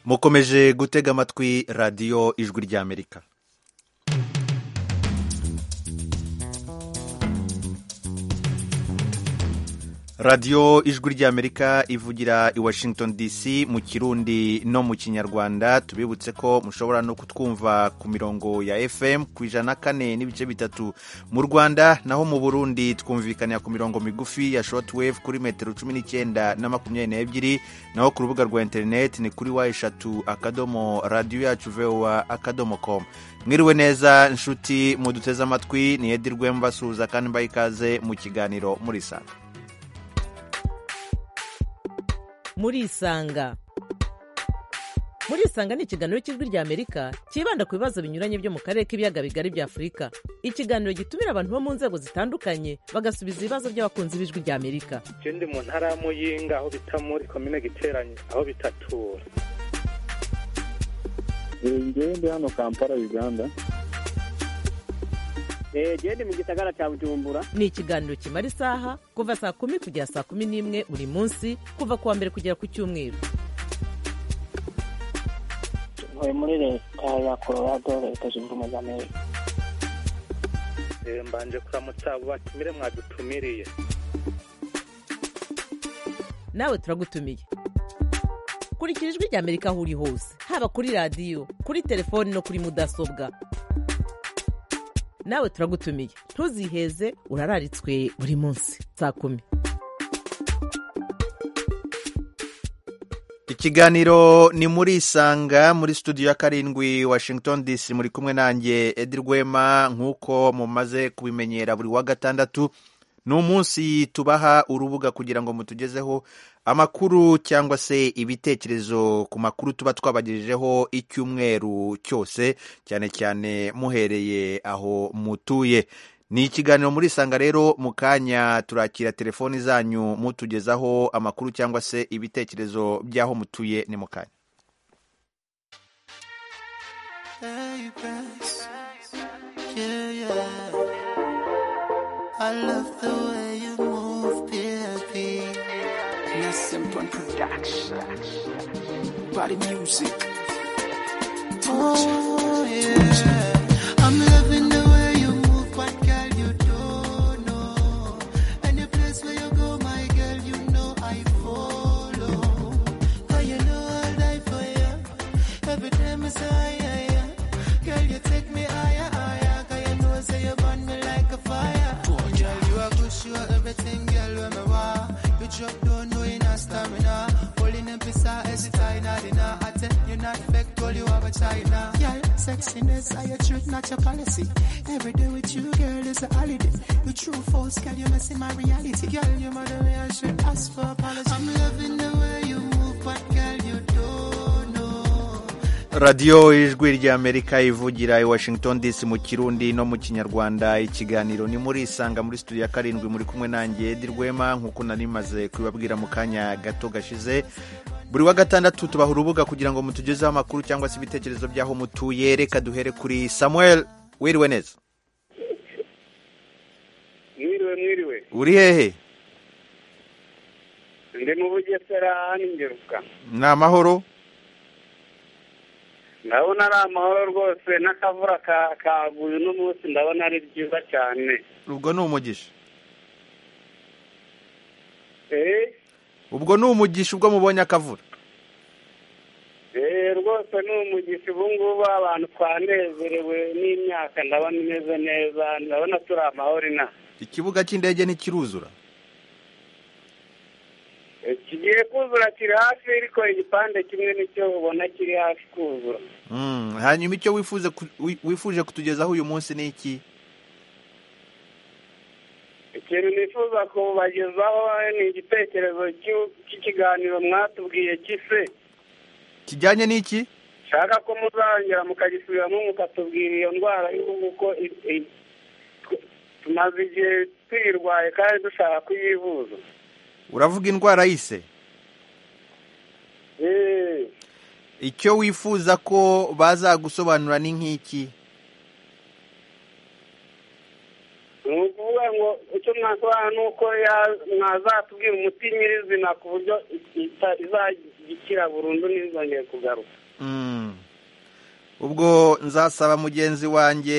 mukomeje gutega amatwi radiyo ijwi ry'amerika radiyo ijwi ry'amerika ivugira i washington dc mu kirundi no mu kinyarwanda tubibutse ko mushobora no kutwumva ku mirongo ya fm ku ijana kane n'ibice bitatu mu rwanda naho mu burundi twumvikanira ku mirongo migufi ya shortwave kuri metero cumi n'icyenda na makumyabiri n'ebyiri naho ku rubuga rwa interineti ni kuri wa eshatu akadomo radiyo yacu vowa akadomo komu mwiriwe neza inshuti muduteze amatwi ni edi rwemba suza kandi mbaye ikaze mu kiganiro muri sanga murisanga murisanga ni ikiganiro cy'ijwi ry'amerika cyibanda ku bibazo binyuranye byo mu karere k'ibiyaga bigari bya afurika ikiganiro gitumira abantu bo mu nzego zitandukanye bagasubiza ibibazo by'abakunzi b'ijwi ry'amerika icyo ndi mu ntara ya muyinga aho bita muri komine giteranye aho bitatura njyewe ndi hano kampala uganda genda mu gisagara cya bujumbura ni ikiganiro kimara isaha kuva saa kumi kugera saa kumi n'imwe buri munsi kuva ku wa mbere kugera ku cyumweru ntuye muri leta ya colorado leta zunze ubumwe za amerika mbanje kuramutsa abo batumire mwadutumiriye nawe turagutumiye kurikira ijwi ry'amerika aho uri hose haba kuri radiyo kuri telefoni no kuri mudasobwa nawe turagutumiye ntuziheze urararitswe buri munsi saa kumi ikiganiro ni muri isanga muri studio ya karindwi washington dc muri kumwe nanjye edi rwema nk'uko mumaze kubimenyera buri wa gatandatu ni umunsi tubaha urubuga kugira ngo mutugezeho amakuru cyangwa se ibitekerezo ku makuru tuba twabagejejeho icyumweru cyose cyane cyane muhereye aho mutuye ni ikiganiro muri isanga rero mu kanya turakira telefoni zanyu mutugezaho amakuru cyangwa se ibitekerezo by'aho mutuye ni mu kanya I love the way you move, baby. Nassim Bun Production. Body music. Oh, yeah. I'm loving the way you move, but girl, you don't know. Any place where you go, my girl, you know I follow. Oh, you know I'll die for you. Every time I say, yeah, yeah. Girl, you take me higher, higher. Cause you know, say you burn me like a fire you are everything, girl, when me want. You drop down, no in a stamina. Holding in pizza, hesitate, not in a I tell you not fake, all you have a China. Girl, sexiness, are your truth, not your policy. Every day with you, girl, is a holiday. You true false, girl, you messing my reality. Girl, you mother way, I should ask for apology. I'm loving the way you move, but girl, you don't know. radiyo ijwi ry'amerika ivugira i washington dc mu kirundi no mu kinyarwanda ikiganiro ni muri isanga muri studio ya karindwi muri kumwe nanjye edi rwema nk'uko nari maze kubibabwira mu kanya gato gashize buri wa gatandatu tubaha urubuga kugira ngo mutugezeho amakuru cyangwa se ibitekerezo by'aho mutuye reka duhere kuri samuel wiriwe neza mwiriwe mwiriwe uri hehe ndi mu bugesera n'ingeruka ni amahoro ndabona ari amahoro rwose n'akavura kaguye uno munsi ndabona ari byiza cyane ubwo ni umugisha eee ubwo ni umugisha ubwo mubonye akavura eee rwose ni umugisha ubu ngubu abantu twanezerewe n'imyaka ndabona imeze neza ndabona turi amahoro ina ikibuga cy'indege ntikiruzura kigiye kuzura kiri hafi ariko igipande kimwe nicyo ubona kiri hafi kuzura Mm, hanyuma icyo wifuze ku- wi- wifuje kutugezaho uyu munsi ni iki ikintu nifuza kubagezaho ni igitekerezo cy'u- cy'ikiganiro mwatubwiye cy'ise kijyanye n'iki nshaka ko muzongera mukagisubiramo mukatubwira iyo ndwara y'ubu ko i- i- tw- tumaze igihe tuyirwaye kandi dushaka kuyivuza uravuga indwara y'ise Eh, icyo wifuza ko bazagusobanura ni nk'iki ni ukuvuga ngo icyo mwaduha ni uko ya- mwazatubwira umuti nyirizina ku buryo ita- izagikira burundu ntizongere kugaruka Mm. ubwo nzasaba mugenzi wanjye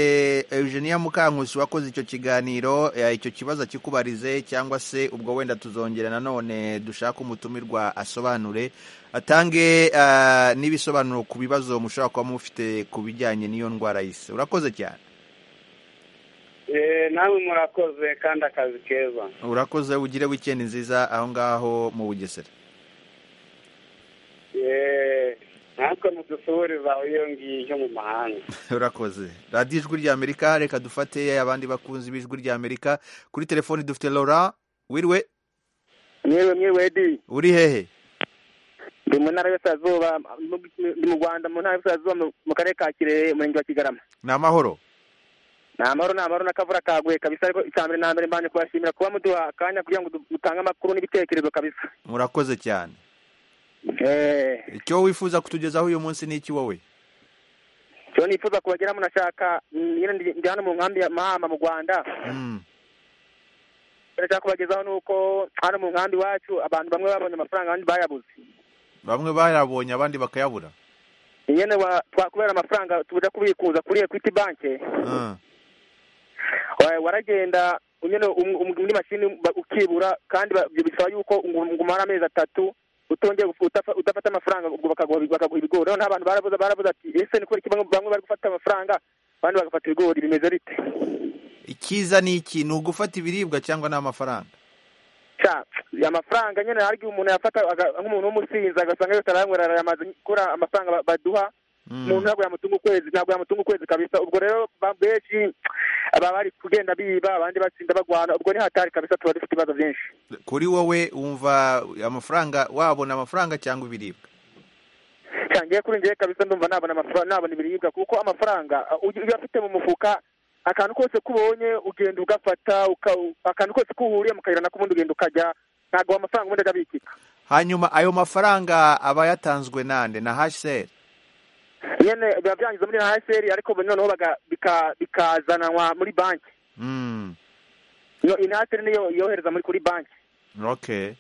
eugenia mukankusi wakoze icyo kiganiro eh, icyo kibazo akikubarize cyangwa se ubwo wenda tuzongera nanone dushaka umutumirwa asobanure atange ah, n'ibisobanuro ku bibazo mushobora kuba mufite ku bijyanye n'iyo ndwara yise urakoze cyane Eh, namwe murakoze kandi akazi keza urakoze ugire wikendi nziza aho ngaho mu bugesera Eh, natwe mudusuhuriza iyo ngiyo mu mahanga urakoze radiyo ijwi ry'amerika reka dufate abandi bakunzi b'ijwi ry'amerika kuri telefoni dufite laura wiriwe mwewe mwewe di uri hehe ndi mu ntara y'uburasirazuba mu- ndi mu rwanda mu ntara y'uburasirazuba mu- mu karere ka kirehe umurenge wa kigarama ni amahoro ni amahoro ni amahoro n'akavura kaguye kabisa ariko icya mbere na mbere mbanje kubashimira kuba muduha akanya kugira ngo du- dutange amakuru n'ibitekerezo kabisa murakoze cyane eee icyo wifuza kutugezaho uyu munsi ni iki wowe cyo nifuza kubageramo nashaka mm, nyine ndi ndi hano mu nkambi ya mahama mu rwanda Mm, ndashaka kubagezaho ni uko hano mu nkambi iwacu abantu bamwe babonye amafaranga abandi bayabuze bamwe bayabonye abandi bakayabura nyine wa- twakubera amafaranga tuja kubikuza kuri equity bank Ah, wa- waragenda nyine um- um- muri mashini ba- ukibura kandi ba- bisaba yuko ngo- ngo umara amezi atatu utongeye guf- utafa- udafata amafaranga ubwo bakaguha bakaguha ibigori noneho abantu barabuze barabuze ati ese ni kubera iki bamwe bamwe bari gufata amafaranga abandi bagafata ibigori bimeze bite icyiza ni iki ni ugufata ibiribwa cyangwa n'amafaranga ca amafaranga nyine hari igihe umuntu yafata aga- nk'umuntu w'umusinzi agasanga yose arayanywera arayamaze kubera amafaranga ba- baduha Mm, umuntu ntabwo yamutunga ukwezi ntabwo yamutunga ukwezi kabisa ubwo rero ba- benshi baba bari kugenda biba abandi batsinda bagwana ubwo ni hatari kabisa tuba dufite ibibazo byinshi kuri wowe wumva amafaranga wabona amafaranga cyangwa ibiribwa cyangwa kuri njyewe kabisa ndumva nabona amafaranga nabona ibiribwa kuko amafaranga uh, ugi- iyo afite mu mufuka akantu kose kubonye ugenda ugafata uka- akantu kose kuhuriye mu kayira nako ubundi ugenda ukajya ntabwo ayo mafaranga ubundi ajya abikika hanyuma ayo mafaranga aba yatanzwe nande na hsr nyine biba byangiza muri haseri ariko noneho baga- bika- bikazananwa muri banki Mm, Iyo- iyi haseri niyo yohereza muri kuri banki okay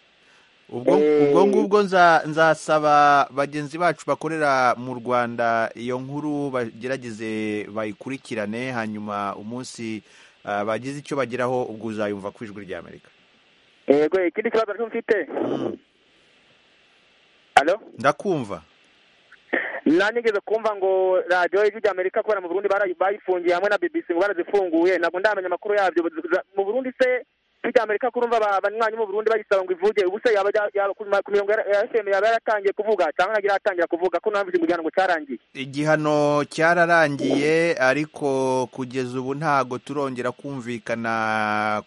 ubwo Eh. ubwo ngubwo nza- nzasaba bagenzi bacu bakorera mu rwanda iyo nkuru bagerageze bayikurikirane hanyuma umunsi ah, bagize icyo bageraho ubwo uzayumva ku ijwi ry'amerika yego ikindi kibazo nacyo mfite Mm, alo ndakumva nanigeze kumva ngo radiyo y'ijwi ry'amerika kubera mu burundi barayi- bayifungiye hamwe na bbc ngo barazifunguye ntabwo ndamenya amakuru yabyo Za- mu burundi se ijwi ry'amerika kurumva abanywanyi mu burundi bayisaba ngo ivuge ubu se yaba yaba- yaba ku ma- ku mirongo ya- ya fm yaba yaratangiye kuvuga cyangwa ntabwo iratangira kuvuga ko ntabwo igihano ngo cyarangiye igihano cyararangiye ariko kugeza ubu ntago turongera kumvikana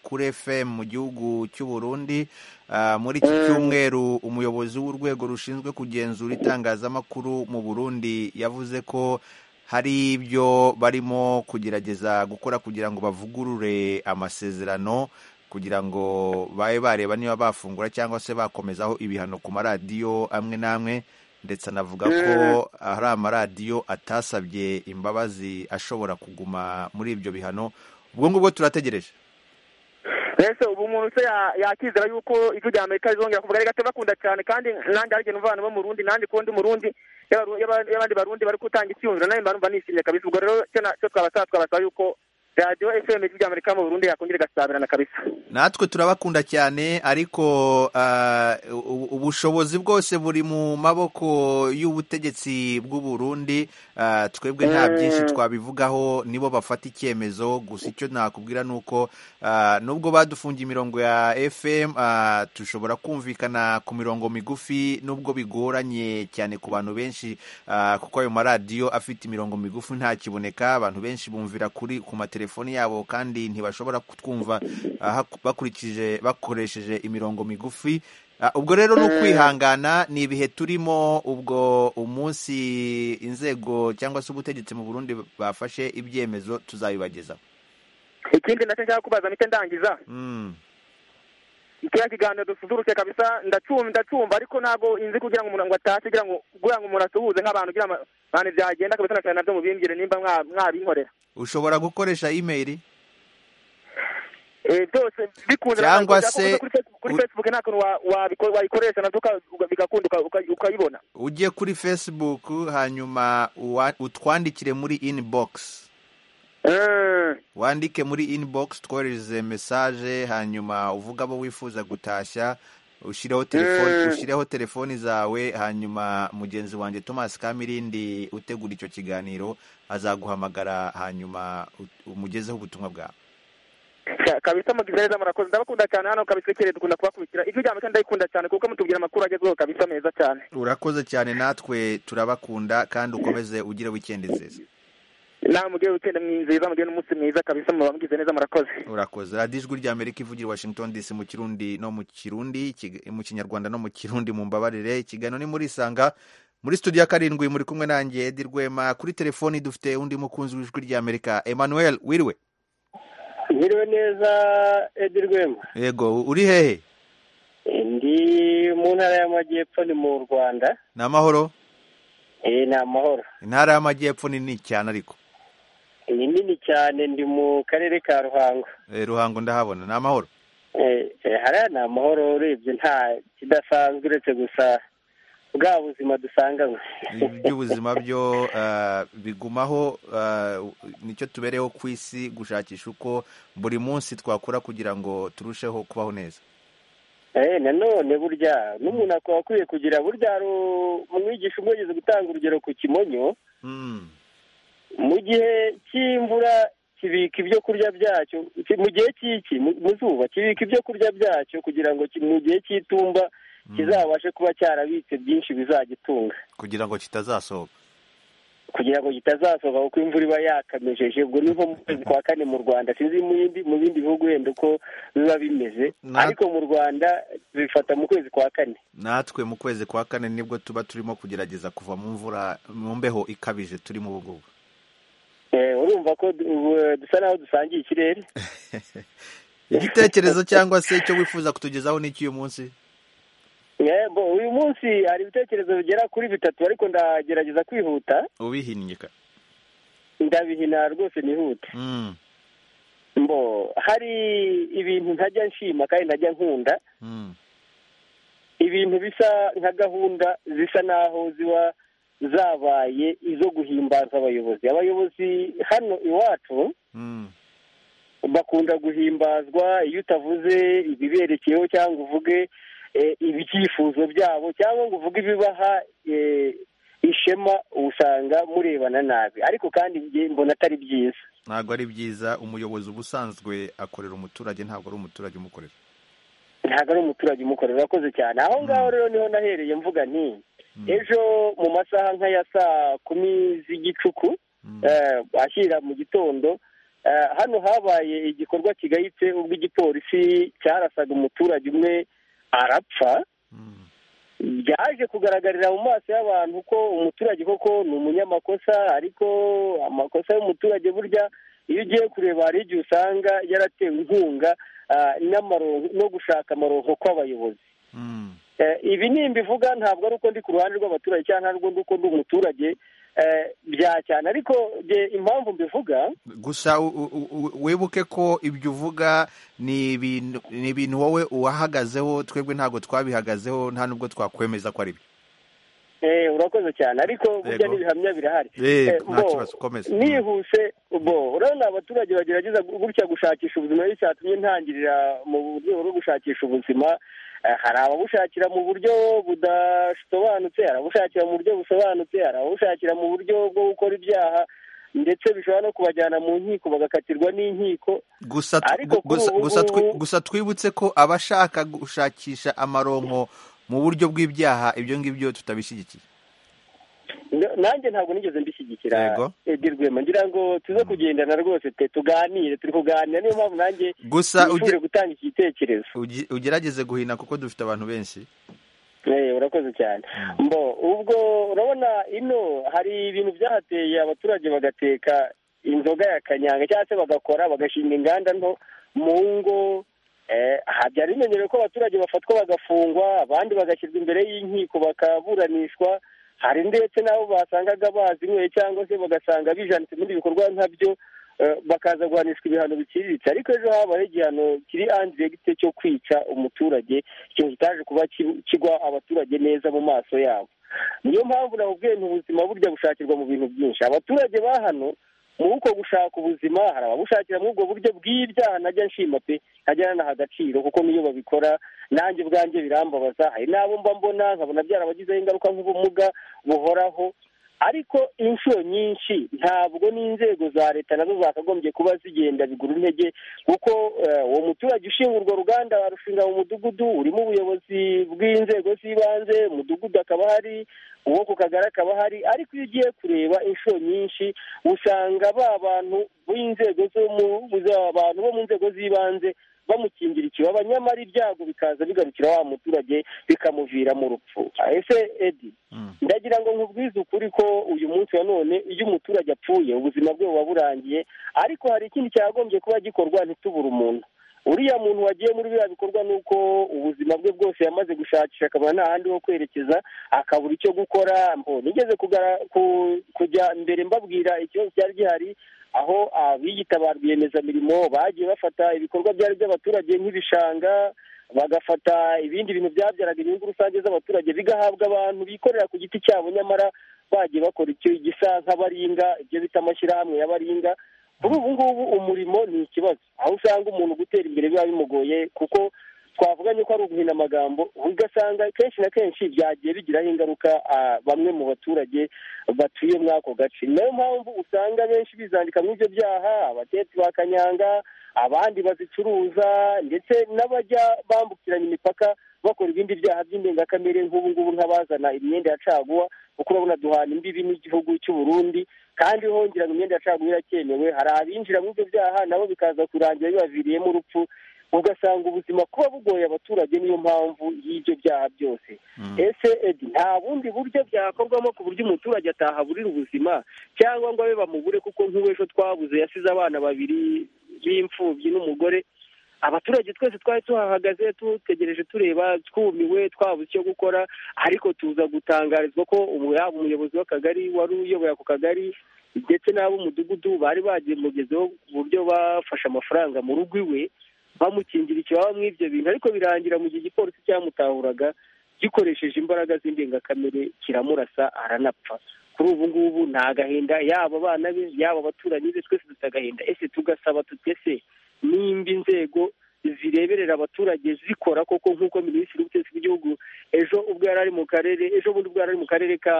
kuri fm mu gihugu cy'u Burundi Ah, muri iki cyumweru umuyobozi w'urwego rushinzwe kugenzura itangazamakuru mu Burundi yavuze ko hari ibyo barimo kugerageza gukora kugira ngo bavugurure amasezerano kugira ngo babe bareba niba bafungura cyangwa se bakomezaho ibihano ku maradiyo amwe n'amwe ndetse anavuga ko hari amaradiyo atasabye imbabazi ashobora kuguma muri ibyo bihano ubwo ngubwo turategereje ese ubu umuntu se ya- yakizera yuko ijwi ry'amerika rizongera kuvuga rigate bakunda cyane kandi nanjye hari igihe numva abantu bo mu rundi nanjye kundi mu rundi y'aba- y'aba- y'abandi barundi bari gutanga icyiyumviro nawe mba numva nishimye kabisa ubwo rero cyo na- cyo twabasaba twabasaba yuko radiyo fm ijwi ry'amerika mu burundi yakongera igasabirana kabisa natwe turabakunda cyane ariko ah, u- ubushobozi bwose buri mu maboko y'ubutegetsi bw'u Burundi Ah, twebwe nta byinshi twabivugaho nibo bafata icyemezo gusa icyo nakubwira ni uko ah, nubwo badufungiye imirongo ya fm ah, dushobora kumvikana ku mirongo migufi nubwo bigoranye cyane ku bantu benshi ah, kuko ayo maradiyo afite imirongo migufi ntakiboneka abantu benshi bumvira kuri ku matelefoni yabo kandi ntibashobora kutwumva ah, haku- bakurikije bakoresheje imirongo migufi Ah, ubwo rero ni ukwihangana ni ibihe turimo ubwo umunsi inzego cyangwa se ubutegetsi mu burundi bafashe ibyemezo tuzabibagezaho ikindi nacyo nshaka kubaza mpite ndangiza Mm, kiriya kiganiro dusuzurutse kabisa ndacumva ndacumva ariko ntabwo inzi kugira ngo umuntu ngo atashe kugira ngo kugira ngo umuntu asuhuze nk'abantu kugira ngo abantu byagenda kabisa na cyane nabyo mubimbwire nimba mwa- mwabinkorera ushobora gukoresha imeri Eh, byose bikunze Cyangwa ntabwo se- ushaka kuza kuri Facebook- kuri u- facebook nta kuntu wa- wabiko- wayikoresha nabyo uka- uka- bigakunda uka- uka- ukayibona ujye kuri facebook hanyuma uwa- utwandikire muri inbox Eh, wandike muri inbox twohereze message hanyuma uvuga abo wifuza gutashya ushyireho telefoni Mm. ushyireho telefoni zawe hanyuma mugenzi wanjye Thomas Kamirindi utegura icyo kiganiro azaguhamagara hanyuma ut- umugezeho ubutumwa bwawe ka- kabisa mugize neza murakoze ndabakunda cyane hano kabisa ikirere dukunda kubakurikira ijwi rya Amerika ndayikunda cyane kuko mutubwira amakuru agezweho kabisa meza cyane urakoze cyane natwe turabakunda kandi ukomeze ugire weekend nziza nawe mugire wikende mwiza mugire n'umunsi mwiza kabisa muba mugize neza murakoze urakoze radiyo ijwi rya amerika ivugira i washington dc mu kirundi no mu kirundi Ikiga- mu kinyarwanda no mu kirundi mu mbabarire ikiganiro ni muri isanga muri studio ya karindwi muri kumwe nanjye edi rwema kuri telefoni dufite undi mukunzi w'ijwi rya amerika emmanuel wiriwe Mwiriwe neza Edi Rwema. yego uri hehe Ndi mu ntara y'amajyepfo ni mu Rwanda. ni amahoro Eh ni amahoro. intara y'amajyepfo nini cyane ariko Ni nini cyane ndi mu karere ka Ruhango. Eh, ruhango ndahabona ni amahoro Eh, eh, hariya ni amahoro urebye nta kidasanzwe uretse gusa bwa buzima dusanganywe. iby'ubuzima byo eh, bigumaho eh, nicyo tubereho ku isi gushakisha uko buri munsi twakora kugira ngo turusheho kubaho neza Eh, nanone burya n'umuntu akaba akwiye kugira burya hari umwigisha umwe yigeze gutanga urugero ku kimonyo Mm. mu gihe cy'imvura kibika ibyo kurya byacyo ki- mu gihe cy'iki mu- mu zuba kibika ibyo kurya byacyo kugira ngo ki- mu gihe cy'itumba kizabashe kuba cyarabitse byinshi bizagitunga kugira ngo kitazasohoka kugira ngo kitazasohoka kuko imvura iba yakamejeje ubwo ni nko mu kwezi kwa kane mu rwanda sinzi mu yindi mu bindi bihugu wenda uko biba bimeze Na- ariko mu rwanda bifata mu kwezi kwa kane natwe mu kwezi kwa kane nibwo tuba turimo kugerageza kuva mu mvura mu mbeho ikabije turi mu bugubu Eh, urumva ko du- ubu, eh, dusa naho dusangiye ikirere igitekerezo cyangwa se icyo wifuza kutugezaho n'iki uyu munsi yego uyu munsi hari ibitekerezo bigera kuri bitatu ariko ndagerageza kwihuta ubihinyika ndabihina rwose nihute Mm, mbo hari ibintu ntajya nshima kandi ntajya nkunda mm, ibintu bisa nka gahunda zisa naho ziba zabaye izo guhimbaza abayobozi abayobozi hano iwacu mm, bakunda guhimbazwa iyo utavuze ibiberekeyeho cyangwa uvuge eh, ibyifuzo byabo cyangwa ngo uvuge ibibaha eh, ishema usanga murebana nabi ariko kandi njye mbona atari byiza ntabwo ari byiza umuyobozi uba usanzwe akorera umuturage ntabwo ari umuturage umukorera ntabwo ari umuturage umukorera urakoze cyane aho ngaho rero niho nahereye mvuga nti Mm, ejo mu masaha nk'aya saa kumi z'igicuku mm, eh, ashyira mu gitondo eh, hano habaye igikorwa kigayitse ubwo igipolisi cyarasaga umuturage umwe arapfa mm, byaje kugaragarira mu maso y'abantu ko umuturage koko ni umunyamakosa ariko amakosa y'umuturage burya iyo ugiye kureba hari igihe usanga yaratewe inkunga ah, n'amaronko- no gushaka amaronko kw'abayobozi mm, Eh, ibi ni imbivuga ntabwo ari uko ndi ku ruhande rw'abaturage cyangwa ntabwo ari uko ndi umuturage eh, bya cyane ariko nge impamvu mbivuga gusa u- u- u- wibuke ko ibyo uvuga ni ibintu ni ibintu wowe uwahagazeho twebwe ntabwo twabihagazeho nta nubwo twakwemeza ko ari byo eh, urakoze cyane ariko burya Yego. n'ibihamya birahari Eh, Eh, nta bo, kibazo komeza nihuse bo urabona abaturage bagerageza gutya gushakisha ubuzima nicyo cyatumye ntangirira mu rwego rwo gushakisha ubuzima Eh, hari ababushakira mu buryo budasobanutse hari ababushakira mu buryo busobanutse hari ababushakira mu buryo bwo gukora ibyaha ndetse bishobora no kubajyana mu nkiko bagakatirwa n'inkiko gusa tu- Ariko kuri gusa- ubu gusa twi- ngubu- gusa twibutse ko abashaka gushakisha amaronko mu buryo bw'ibyaha ibyo ngibyo tutabishyigikiye N- nanjye ntabwo nigeze mbishyigikira Yego. Edi Rwema ngira ngo tuze kugendana rwose te tuganire turi kuganira niyo mpamvu nanjye gusa nifuje gutanga iki gitekerezo uge- uge- ugerageze guhina kuko dufite abantu benshi Eh, urakoze cyane mbo ubwo urabona ino hari ibintu byahateye abaturage bagateka inzoga ya kanyanga cyangwa se bagakora bagashinga inganda nto mu ngo eh, aha byari bimenyerewe ko abaturage bafatwa bagafungwa abandi bagashyirwa imbere y'inkiko bakaburanishwa hari ndetse n'abo basangaga bazinyweye cyangwa se bagasanga bijanitse muri ibikorwa nkabyo eh, bakaza guhanishwa ibihano biciriritse ariko ejo habayeho igihano kiri andiregite cyo kwica umuturage ikintu kitaje kuba ki- kigwa abaturage neza mu maso yabo niyo mpamvu nakubwiye nti ubuzima burya bushakirwa mu bintu byinshi abaturage ba hano muri uko gushaka ubuzima hari ababushakira muri ubwo buryo bw'ibyaha najya nshima pe nkajya nanaha agaciro kuko niyo babikora nanjye ubwanjye birambabaza hari n'abo mba mbona nkabona byarabagizeho ingaruka nk'ubumuga buhoraho ariko inshuro nyinshi ntabwo n'inzego za leta nazo zakagombye kuba zigenda bigura intege kuko eh, uwo muturage ushinga urwo ruganda barushinga mu mudugudu urimo ubuyobozi bw'inzego z'ibanze umudugudu akaba hari uwo ku kagari akaba hari ariko iyo ugiye kureba inshuro nyinshi usanga ba bantu b'inzego zo mu za- abantu bo mu nzego z'ibanze bamukingira ikibaba nyamara ibyago bikaza bigarukira wa muturage bikamuvira mu rupfu ese edi Mm. ndagira ngo nkubwize ukuri ko uyu munsi wa none iyo umuturage apfuye ubuzima bwe buba burangiye ariko hari ikindi cyagombye kuba gikorwa ntitubure umuntu uriya muntu wagiye muri biriya bikorwa ni uko ubuzima bwe bwose yamaze gushakisha akabona nta handi ho kwerekeza akabura icyo gukora mbo nigeze kugara- ku- kujya mbere mbabwira ikibazo cyari gihari aho abiyita ba rwiyemezamirimo bagiye bafata ibikorwa byari by'abaturage nk'ibishanga bagafata ibindi bintu byabyaraga inyungu rusange z'abaturage bigahabwa abantu bikorera ku giti cyabo nyamara bagiye bakora icyo gisa nk'abaringa ibyo bita amashyirahamwe y'abaringa kuri ubu ngubu umurimo ni ikibazo aho usanga umuntu gutera imbere biba bimugoye kuko twavuganye ko ari uguhinamagambo ugasanga kenshi na kenshi byagiye bigiraho ingaruka ah, bamwe mu baturage batuye muri ako gace niyo mpamvu usanga benshi bizandika muri ibyo byaha abatetsi ba kanyanga abandi bazicuruza ndetse n'abajya bambukiranya imipaka bakora ibindi byaha by'indengakamere nk'ubu ngubu nk'abazana imyenda ya caguwa kuko urabona duhana imbibi n'igihugu cy'u Burundi kandi hongera ngo imyenda ya caguwa iracyemewe hari abinjira muri ibyo byaha nabo bikaza kurangira bibaviriyemo urupfu ugasanga ubuzima kuba bugoye abaturage niyo mpamvu y'ibyo byaha byose ese edi nta bundi buryo byakorwamo ku buryo umuturage atahaburira ubuzima cyangwa ngo abe bamubure kuko nk'uw'ejo twabuze yasize abana babiri b'imfubyi n'umugore abaturage twese twari tuhahagaze dutegereje tureba twumiwe twabuze icyo gukora ariko tuza gutangarizwa ko umu- yaba umuyobozi w'akagari wari uyoboye ako kagari ndetse n'ab'umudugudu bari bagemugezeho uburyo bafashe amafaranga mu rugo iwe bamukingira ikibaba muri ibyo bintu ariko birangira mu gihe igipolisi cyamutahuraga gikoresheje imbaraga z'indengakamere kiramurasa aranapfa kuri ubu ngubu ni agahinda yaba abana be yaba abaturanyi be twese dufite agahinda ese tugasaba tutese nimba inzego zireberera abaturage zikora koko nk'uko minisitiri w'ubutegetsi bw'igihugu ejo ubwo yari ari mu karere ejo bundi ubwo yari ari mu karere ka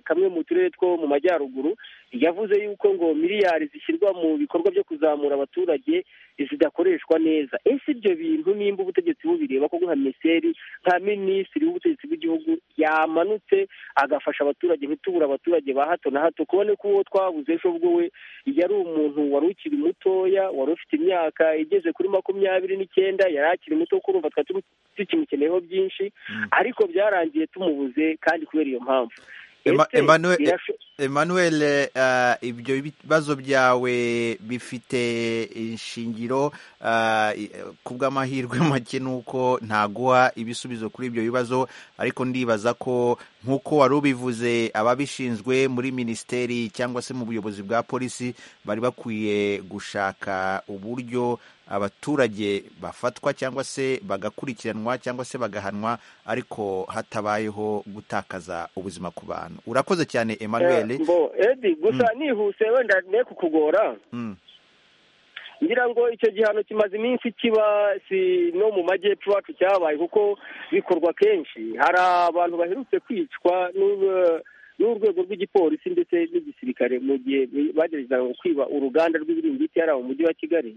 kamwe mu turere two mu majyaruguru yavuze yuko ngo miliyari zishyirwa mu bikorwa byo kuzamura abaturage zidakoreshwa neza ese ibyo bintu nimba ubutegetsi bubireba ko nka miseri nka minisitiri w'ubutegetsi bw'igihugu yamanutse agafasha abaturage ntitubure abaturage ba hato na hato kubone ko uwo twabuze ejo bwo we yari umuntu wari ukiri mutoya wari ufite imyaka igeze kuri makumyabiri n'icyenda yari akiri muto kuko urumva twari turi- tukimukeneyeho byinshi ariko byarangiye tumubuze kandi kubera iyo mpamvu Emma- Ese Emmanuel- birasho- Emmanuel eh, ibyo bibazo byawe bifite inshingiro eh, i- ku bw'amahirwe make nuko ntaguha ibisubizo kuri ibyo bibazo ariko ndibaza ko nk'uko wari ubivuze ababishinzwe muri minisiteri cyangwa se mu buyobozi bwa polisi bari bakwiye gushaka uburyo abaturage bafatwa cyangwa se bagakurikiranwa cyangwa se bagahanwa ariko hatabayeho gutakaza ubuzima ku bantu urakoze cyane emmanuel Eh, mbo edi gusa nihuse wenda ne kukugora Mm. ngira ngo icyo gihano kimaze iminsi kiba si no mu majyepfo iwacu cyabaye kuko bikorwa kenshi hari abantu baherutse kwicwa n'u- n'urwego rw'igipolisi ndetse n'igisirikare mu gihe bageragezaga kwiba uruganda rw'ibiringiti yari mu mujyi wa kigali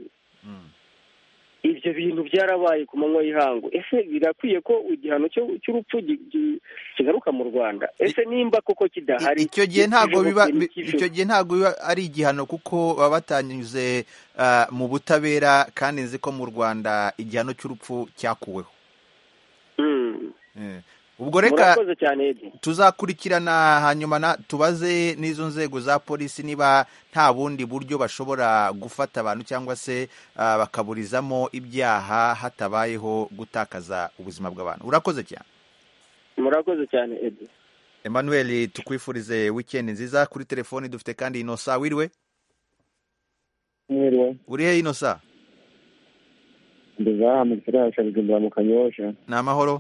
ibyo bintu byarabaye ku manywa y'ihangu ese birakwiye ko igihano cyo- cy'urupfu gi- gi- kigaruka mu rwanda ese nimba koko kidahari I- icyo gihe ntabwo kijeho biba ikintu bi- cy'ijoro. icyo gihe ntabwo biba ari igihano kuko baba batanyuze ah, mu butabera kandi nzi ko mu rwanda igihano cy'urupfu cyakuweho Mm. Eh. ubwo reka murakoze cyane edi tuzakurikirana hanyuma na tubaze n'izo nzego za polisi niba nta bundi buryo bashobora gufata abantu cyangwa se ah, bakaburizamo ibyaha hatabayeho gutakaza ubuzima bw'abantu urakoze cyane murakoze cyane edi emmanuel tukwifurize wikendi nziza kuri telefoni dufite kandi inosa wiriwe mwiriwe uri he ino sa ngeze aha mu kirasha bigendera mu kanyosha ni amahoro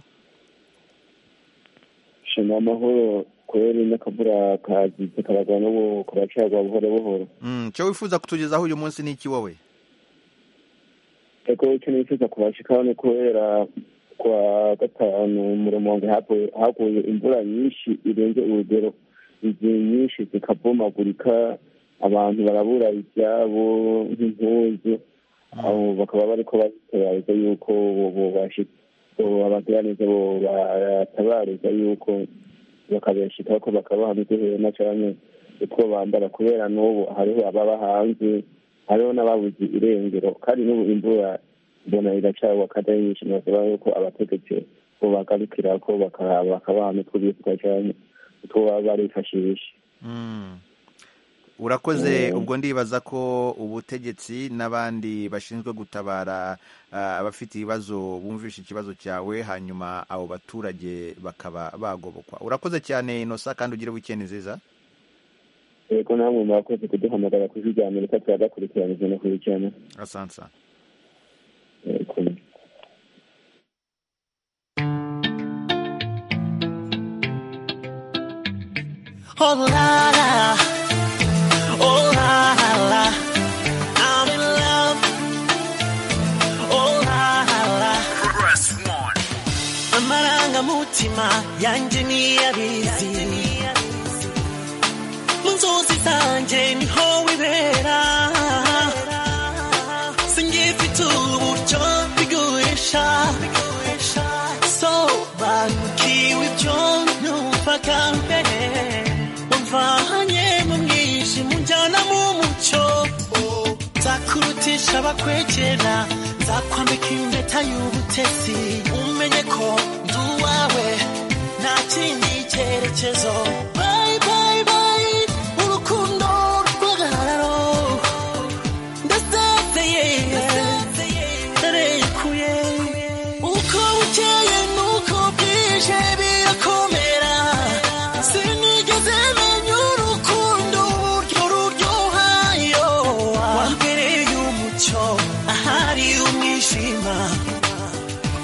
shima amahoro kubera ino kabura kazize karagwa n'ubu karacagwa buhoro buhoro Mm, icyo wifuza kutugezaho uyu munsi ni iki wowe ariko icyo nifuza kubashikaho ni kubera kwa gatanu mu rumonge hapo- haguye imvura nyinshi irenze urugero izi nyinshi zikabomagurika abantu barabura ibyabo nk'impuzu aho bakaba bariko baritabariza yuko abagiraneza bo batabariza yuko bakabeshikaho ko bakabaha n'uduhema canke utwo bambara kubera n'ubu hariho ababa hanze hariho n'ababuze irengero kandi n'ubu imvura mbona iracagwa kandi ari nyinshi nasaba yuko abategetsi bo bagarukira ko baka- bakabaha n'utwo bitwa canke utwo baba barifashisha Mm. urakoze Mm. ubwo ndibaza ko ubutegetsi n'abandi bashinzwe gutabara ah, abafite ibibazo bumvisha ikibazo cyawe hanyuma abo baturage bakaba bagobokwa urakoze cyane inosa kandi ugire weekend nziza yego namwe murakoze kuduhamagara ku ijwi rya amerika turagakurikiranije no kurikirana asansa yego Oh la la, oh la la, I'm in love. Oh la la, amarangamutima yanjye niyabizi mu nzozi zanjye niho wibera singifite uburyo bigurisha sobanukiwe ibyo numva kambere wamvanye mu mwijima unjyana mu mucyo Oh, nzakurutisha abakwegera nzakwambika impeta y'ubutesi umenye ko ndi uwawe nta kindi cyerekezo Bye, bye, bye, urukundo rw'agahararo ndasezeye ntarekuye uko bukeye nuko bwije birakomera sinigeze menya urukundo uburyo ruryoha iyo wambereye umucyo ahari umwijima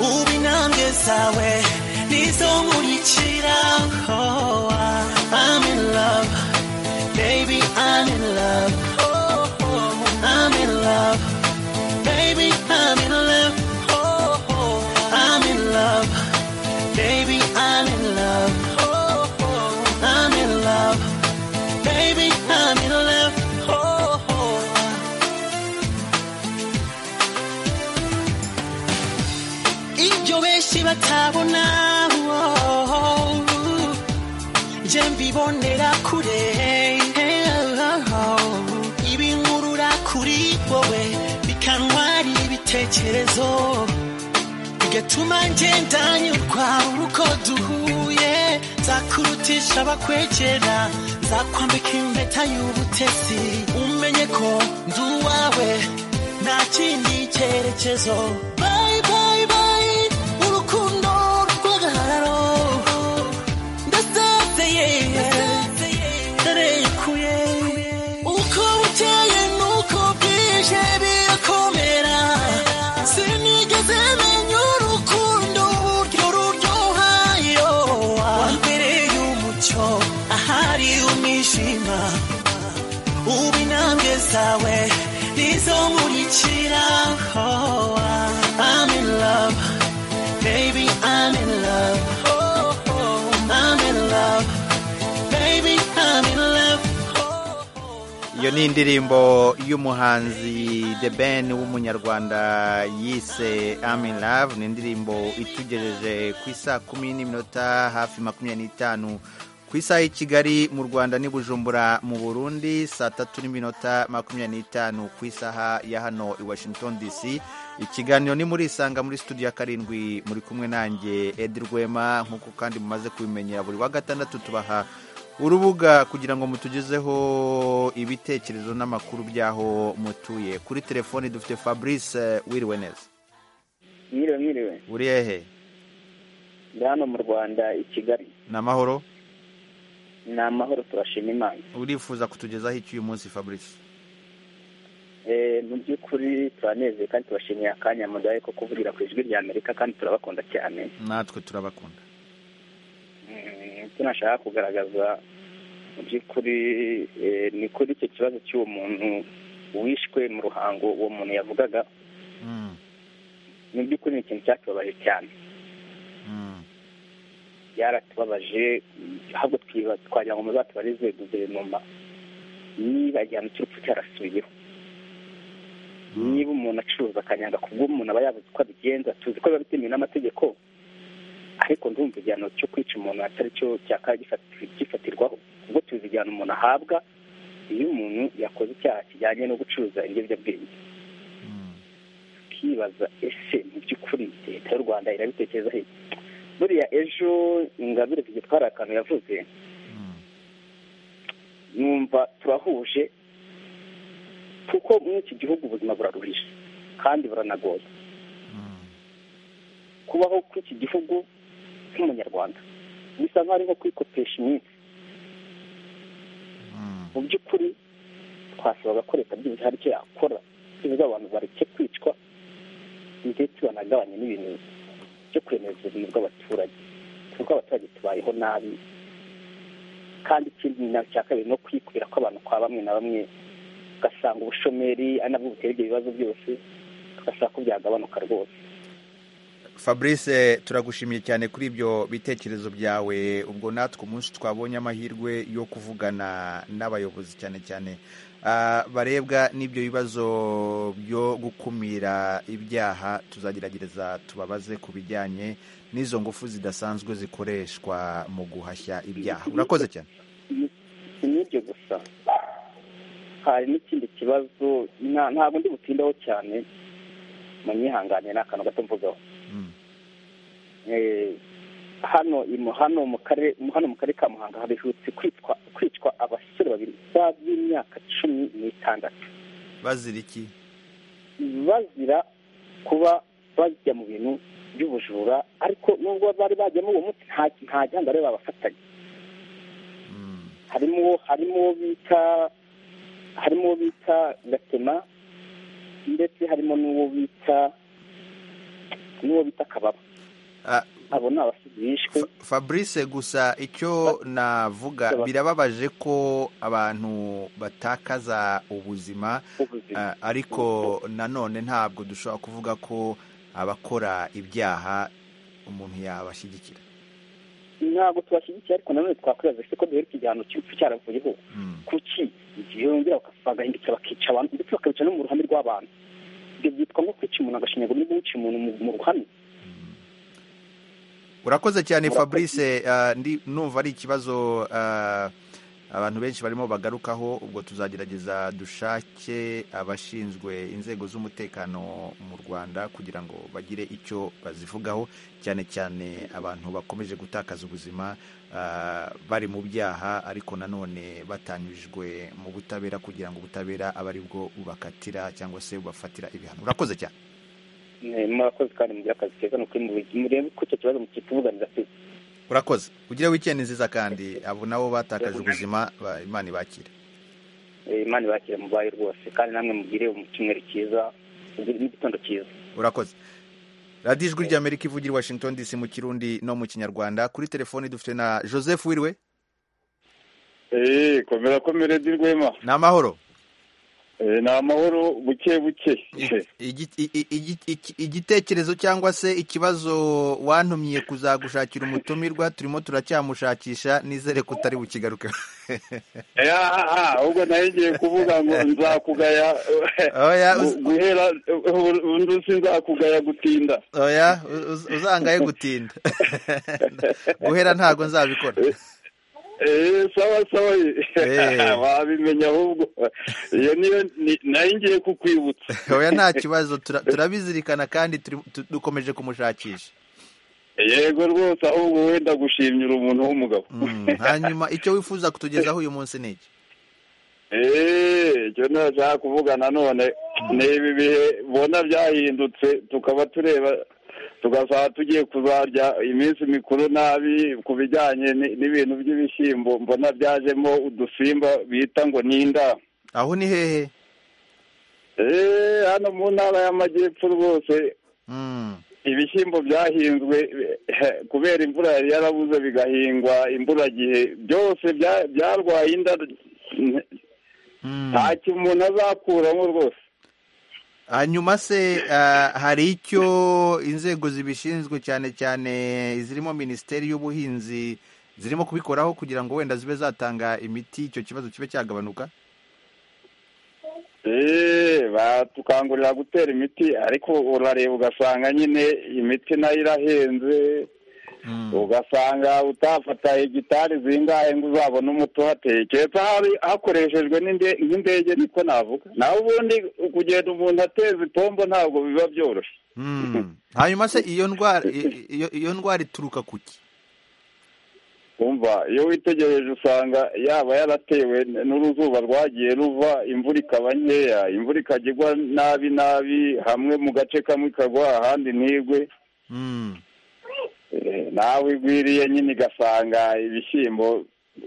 ubu intambwe zawe nizo nkurikira Oh, I'm in love baby I'm in love Oh, oh, I'm in love baby I'm in love Oh, oh, I'm in love baby I'm in love Oh, oh, I'm in love baby I'm in love Oh, oh. ibyo benshi batabona oh, je mbibonera kure ibinkurura kuri wowe bikantwara ibitekerezo bigatuma ngenda nyurwa uko duhuye nzakurutisha abakwegera nzakwambika impeta y'ubutesi umenye ko ndi uwawe nta kindi cyerekezo Bye, bye, bye, urukundo rw'agahararo ndasezeye ntarekuye uko bukeye nuko bwije birakomera sinigeze menya urukundo uburyo ruryoha iyo wambereye umucyo ahari umwijima ubu intambwe zawe nizo nkurikira Oh, I'm in love baby I'm in love Oh, oh, I'm in love baby I'm in love iyo ni indirimbo y'umuhanzi The Ben w'umunyarwanda yise I'm in Love ni indirimbo itugejeje ku isaha kumi n'iminota hafi makumyabiri n'itanu ku isaha y'i Kigali mu Rwanda n'i Bujumbura mu Burundi saa tatu n'iminota makumyabiri n'itanu ku isaha ya hano i Washington DC ikiganiro ni muri isanga muri studio ya karindwi muri kumwe nanjye Edi Rwema nk'uko kandi mumaze kubimenyera buri wa gatandatu tubaha urubuga kugira ngo mutugezeho ibitekerezo n'amakuru by'aho mutuye kuri telefoni dufite fabrice wiriwe neza mwiriwe mwiriwe uri hehe ndi hano mu rwanda i kigali ni amahoro ni amahoro turashima imana urifuza kutugezaho iki uyu munsi fabrice Eh, mu by'ukuri turanezeye kandi tubashimiye akanya mudahe ko kuvugira ku ijwi rya amerika kandi turabakunda cyane natwe turabakunda Mm, icyo nashaka kugaragaza mu by'ukuri eh, ni kuri icyo kibazo cy'uwo muntu wishwe mu ruhango uwo muntu yavugaga Mm, mu by'ukuri ni ikintu cyatubabaje cyane mm, byaratubabaje mm, ahubwo twiba twagira ngo muzatubarize guverinoma niba igihano cy'urupfu cyarasubiyeho niba umuntu acuruza akanyanga ku bw'umuntu aba yabuze uko abigenza tuzi ko biba bitemewe n'amategeko ariko ndumva igihano cyo kwica umuntu atari cyo cyakabaye gifati- gifatirwaho ubwo tuzi igihano umuntu ahabwa iyo umuntu yakoze icyaha kijyanye no gucuruza ibiyobyabwenge mm. tukibaza ese mu by'ukuri leta y'u rwanda irabitekerezaho iki buriya ejo ingabire tujya twari akantu yavuze numva turahuje kuko muri iki gihugu ubuzima buraruhije kandi buranagoye kubaho kw'iki gihugu nk'umunyarwanda bisa nk'aho ari nko kwikopesha iminsi mu by'ukuri twasabaga ko leta byibuze hari icyo yakora ibiza abantu bareke kwicwa ndetse banagabanye n'ibintu byo kwemeza ubuzima bw'abaturage kuko abaturage tubayeho nabi kandi ikindi na cya kabiri no kwikwira kw'abantu kwa bamwe na bamwe ugasanga ubushomeri ari nabwo butera ibyo bibazo byose tugasaba ko byagabanuka rwose fabrice turagushimiye cyane kuri ibyo bitekerezo byawe ubwo natwe umunsi twabonye amahirwe yo kuvugana n'abayobozi cyane cyane ah, barebwa n'ibyo bibazo byo gukumira ibyaha tuzageragereza tubabaze ku bijyanye n'izo ngufu zidasanzwe zikoreshwa mu guhashya ibyaha urakoze cyane si n'ibyo gusa hari n'ikindi kibazo nta- ntabwo ndi butindaho cyane munyihanganiye ni akantu gato mvugaho Mm, Eh, hano i Mu- hano mu karere hano mu karere ka muhanga haherutse kwitwa kwicwa abasore babiri ba- b'imyaka cumi n'itandatu bazira iki bazira kuba bajya mu bintu by'ubujura ariko nubwo bari bajyamo uwo munsi nta nta gihanga bari babafatanye Mm, harimo uwo harimo uwo bita harimo uwo bita gatema ndetse harimo n'uwo bita n'uwo bita kababa ah, abo ni abasizi bishwe Fa- fabrice gusa icyo navuga birababaje ko abantu batakaza ubuzima b'ubuzima ah, ariko nanone ntabwo dushobora kuvuga ko abakora ibyaha umuntu yabashyigikira ntabwo tubashyigikiye ariko nanone twakwibaza se ko duheruka igihano cy'urupfu cyaravuyeho Mm, kuki igihe bongera baka- bagahindukira bakica abantu ndetse bakabica no mu ruhame rw'abantu ibyo byitwa nko kwica umuntu agashinyaguro no guca umuntu mu- mu ruhame urakoze cyane Murakoze. fabrice ah, ndi- numva ari ikibazo ah, abantu benshi barimo bagarukaho ubwo tuzagerageza dushake abashinzwe inzego z'umutekano mu rwanda kugira ngo bagire icyo bazivugaho cyane cyane abantu bakomeje gutakaza ubuzima ah, bari mu byaha ariko nanone batanyujwe mu butabera kugira ngo ubutabera abe ari bwo bubakatira cyangwa se bubafatira ibihano urakoze cyane Eh, murakoze kandi mugira akazi keza ni ukuri mubi- murebe ko icyo kibazo mukitubuganiza pe urakoze ugire wikendi nziza kandi abo nabo batakaje ubuzima ba- imana ibakire Eh, imana ibakire mubaye rwose kandi namwe mugire icyumweru cyiza mugire n'igitondo cyiza urakoze radiyo ijwi ry'amerika ivugira i washington dc mu kirundi no mu kinyarwanda kuri telefoni dufite na joseph wiriwe eee komera komere dirwema ni amahoro ni amahoro buke buke Igi- i- i- igi- iki- igitekerezo cyangwa se ikibazo wantumye kuzagushakira umutumirwa turimo turacyamushakisha nizere ko utari bukigaruke aha ahubwo nayo ngiye kuvuga ngo nzakugaya oya gu- uz- guhera undi si nzakugaya gutinda oya uz- uz- uzangaye gutinda guhera ntago nzabikora eee sawa sawa Eh. wabimenya ahubwo iyo niyo ni- nayo ngiye kukwibutsa oya nta kibazo tura- turabizirikana kandi turi- tu- dukomeje kumushakisha yego rwose ahubwo wenda gushimira umuntu w'umugabo Mm, hanyuma icyo wifuza kutugezaho uyu munsi ni iki eee icyo ntashaka kuvuga nanone ni ibi bihe bona byahindutse tukaba tureba tugasaba tugiye kuzarya iminsi mikuru nabi ku bijyanye ni- n'ibintu by'ibishyimbo mbona byajemo udusimba bita ngo ni inda aho ni hehe eee hano mu ntara y'amajyepfo rwose Mm. ibishyimbo byahinzwe eh, kubera imvura yari yarabuze bigahingwa imburagihe byose bya- byarwaye inda Mm. nta kintu umuntu azakuramo rwose hanyuma se ah, hari icyo inzego zibishinzwe cyane cyane zirimo minisiteri y'ubuhinzi zirimo kubikoraho kugira ngo wenda zibe zatanga imiti icyo kibazo kibe cyagabanuka eee batukangurira gutera imiti ariko urareba ugasanga nyine imiti nayo irahenze Mm. ugasanga utafata hegitari zingahe ngo uzabone umuti uhateye keretse hari hakoreshejwe n'inde- nk'indege niko navuga naho ubundi kugenda umuntu ateza ipombo ntabwo biba byoroshye Mm. hanyuma se iyo ndwara i- iyo iyo ndwara ituruka ku ki umva iyo witegereje usanga yaba yaratewe n'uruzuba rwagiye ruva imvura ikaba nkeya imvura ikajya igwa nabi nabi hamwe mu gace kamwe ikagwa ahandi ntigwe Mm. Eh, nawe igwiriye nyine igasanga ibishyimbo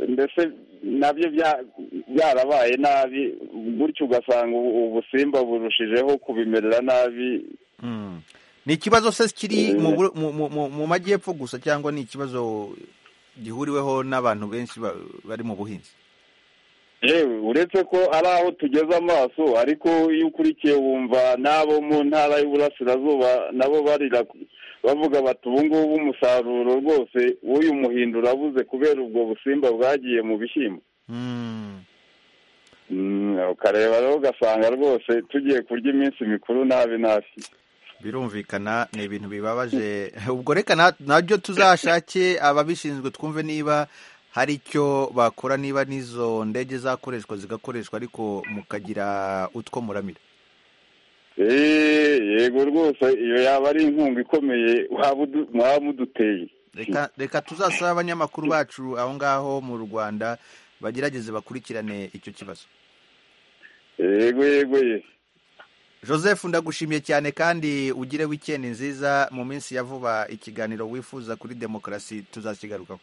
ndetse nabyo bya- byarabaye nabi gutyo ugasanga ubu- ubusimba burushijeho kubimerera nabi Mm. ni ikibazo se kiri mu bur- mu- mu- mu- mu majyepfo gusa cyangwa ni ikibazo gihuriweho n'abantu benshi ba- bari mu buhinzi yewe uretse ko ari aho tugeze amaso ariko iyo ukurikiye wumva n'abo mu ntara y'uburasirazuba nabo barira bavuga bati ubu ngubu umusaruro rwose w'uyu muhindo urabuze kubera ubwo busimba bwagiye mu bishyimbo Mm. Mm, ukareba rero ugasanga rwose tugiye kurya iminsi mikuru nabi nabi birumvikana ni ibintu bibabaje ubwo reka na- nabyo tuzashake ababishinzwe twumve niba hari icyo bakora niba n'izo ndege zakoreshwa zigakoreshwa ariko mukagira utwo muramira Eh, yego rwose iyo yaba ari inkunga ikomeye waba udu- mwaba muduteye reka reka tuzasabe abanyamakuru bacu aho ngaho mu rwanda bagerageze bakurikirane icyo kibazo yego yego ye joseph ndagushimiye cyane kandi ugire wikendi nziza mu minsi ya vuba ikiganiro wifuza kuri demokarasi tuzakigarukaho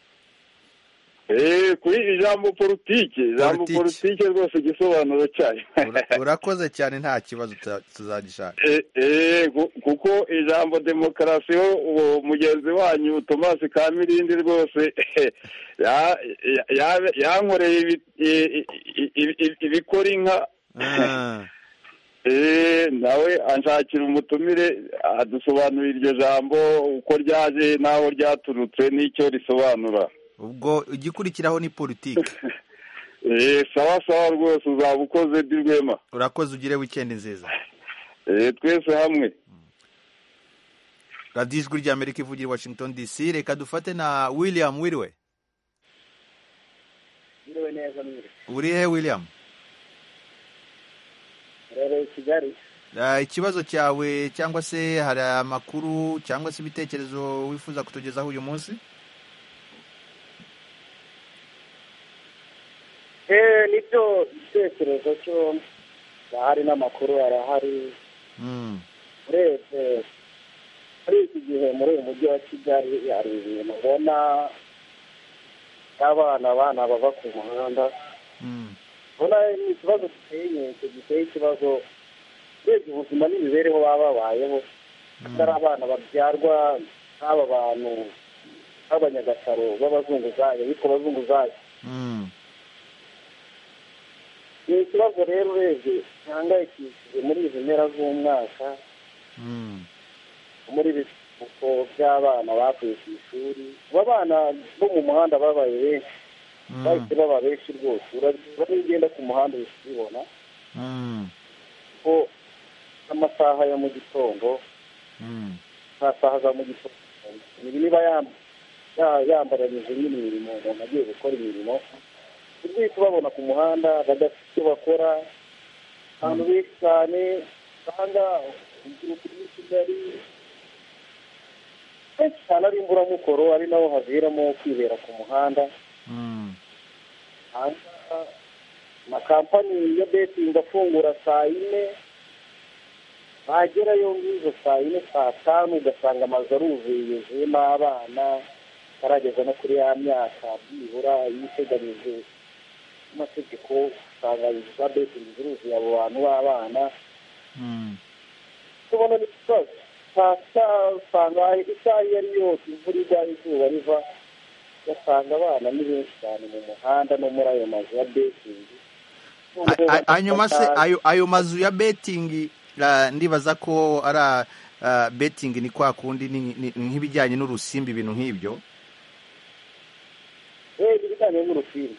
Eh, kuri ijambo politike ijambo Politike. politike rwose igisobanuro cyayo Ura- urakoze cyane nta kibazo tuza- tuzagishaka Eh, eh, ku- kuko ijambo demokarasi ho uwo mugenzi wanyu thomas kamirindi rwose ya- ya- ya- yankoreye ibi- i- i- i- i- ibikora inka Ah. Eh, nawe anshakira umutumire adusobanurira iryo jambo uko ryaje n'aho ryaturutse n'icyo risobanura ubwo igikurikiraho ni politiki Eh, sawa sawa rwose uzaba ukoze di rwema urakoze ugire wikendi nziza Eh, twese hamwe radiyo ijwi ry'amerika ivugira i washington dc reka dufate na william wiriwe Mwiriwe neza mwiriwe uri he william rero kigali Ah, ikibazo cyawe cyangwa se hari amakuru cyangwa se ibitekerezo wifuza kutugezaho uyu munsi eee nibyo igitekerezo cyo ahari n'amakuru arahari Mm. urebye muri iki gihe muri uyu mujyi wa kigali hari ibintu ubona abana abana bava ku muhanda Mm. ubona ni ikibazo giteye inkeke giteye ikibazo urebye ubuzima n'imibereho baba babayeho atari abana babyarwa n'aba bantu b'abanyagasaro b'abazunguzayi bitwa abazunguzayi Mm. ni ikibazo rero urebye gihangayikishije muri izi mpera z'umwaka Mm. muri biruhuko by'abana bavuye ku ishuri aba bana bo mu muhanda babaye benshi Mm. bahise baba benshi rwose urabona iyo ugenda ku muhanda uhita ubibona Mm. ko n'amasaha ya mu gitondo Mm. nta saha za mu gitondo ibi niba yam- ya- yambaranyije nyine imirimo umuntu agiye gukora imirimo ubwite ubabona ku muhanda badafite icyo bakora abantu benshi cyane usanga urubyiruko rw'i kigali kenshi cyane ari imburamukoro ari naho haviramo kwibera ku muhanda Mm. hanze amakampani ya betingi afungura saa yine wagerayo nk'izo saa yine saa tanu ugasanga amazu aruzuye yuzuyemo abana atarageza no kuri ya myaka byibura y'iteganyijwe n'amategeko usanga inzu za betingi ziruzuye abo bantu b'abana tubona ni ikibazo saa usanga isaha iyo ari yose imvura igwa izuba riva ugasanga abana ni benshi cyane mu muhanda no muri ayo mazu ya betingi A- a- hanyuma se ayo ayo mazu ya betingi ra- ndibaza ko ari a- betingi ni kwa kundi ni- ni- nk'ibijyanye n'urusimbi ibintu nk'ibyo rero ibijyanye n'urufiri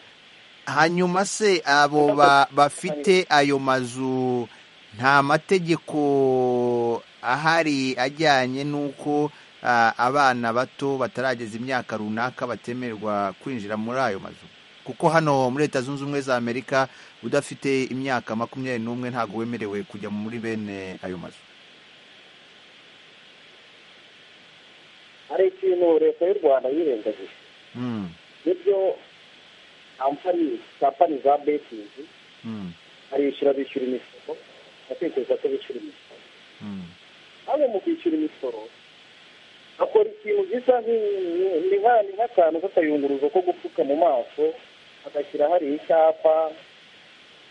hanyuma se abo ba- bafite ayo mazu nta mategeko ahari ajyanye n'uko ah, abana bato batarageza imyaka runaka batemerwa kwinjira muri ayo mazu kuko hano muri leta zunze ubumwe za amerika udafite imyaka makumyabiri n'umwe ntabwo wemerewe kujya muri bene ayo mazu hari ikintu leta y'u rwanda yirengagije Mm, nibyo kampani kampani za betingi mm, barishyura bishyura imisoro batekereza ko bishyura imisoro mm. hano mu kwishyura imisoro akora ikintu gisa nk'i- ni nka- ni nk'akantu k'akayunguruzo ko gupfuka mu maso agashyira hari icyapa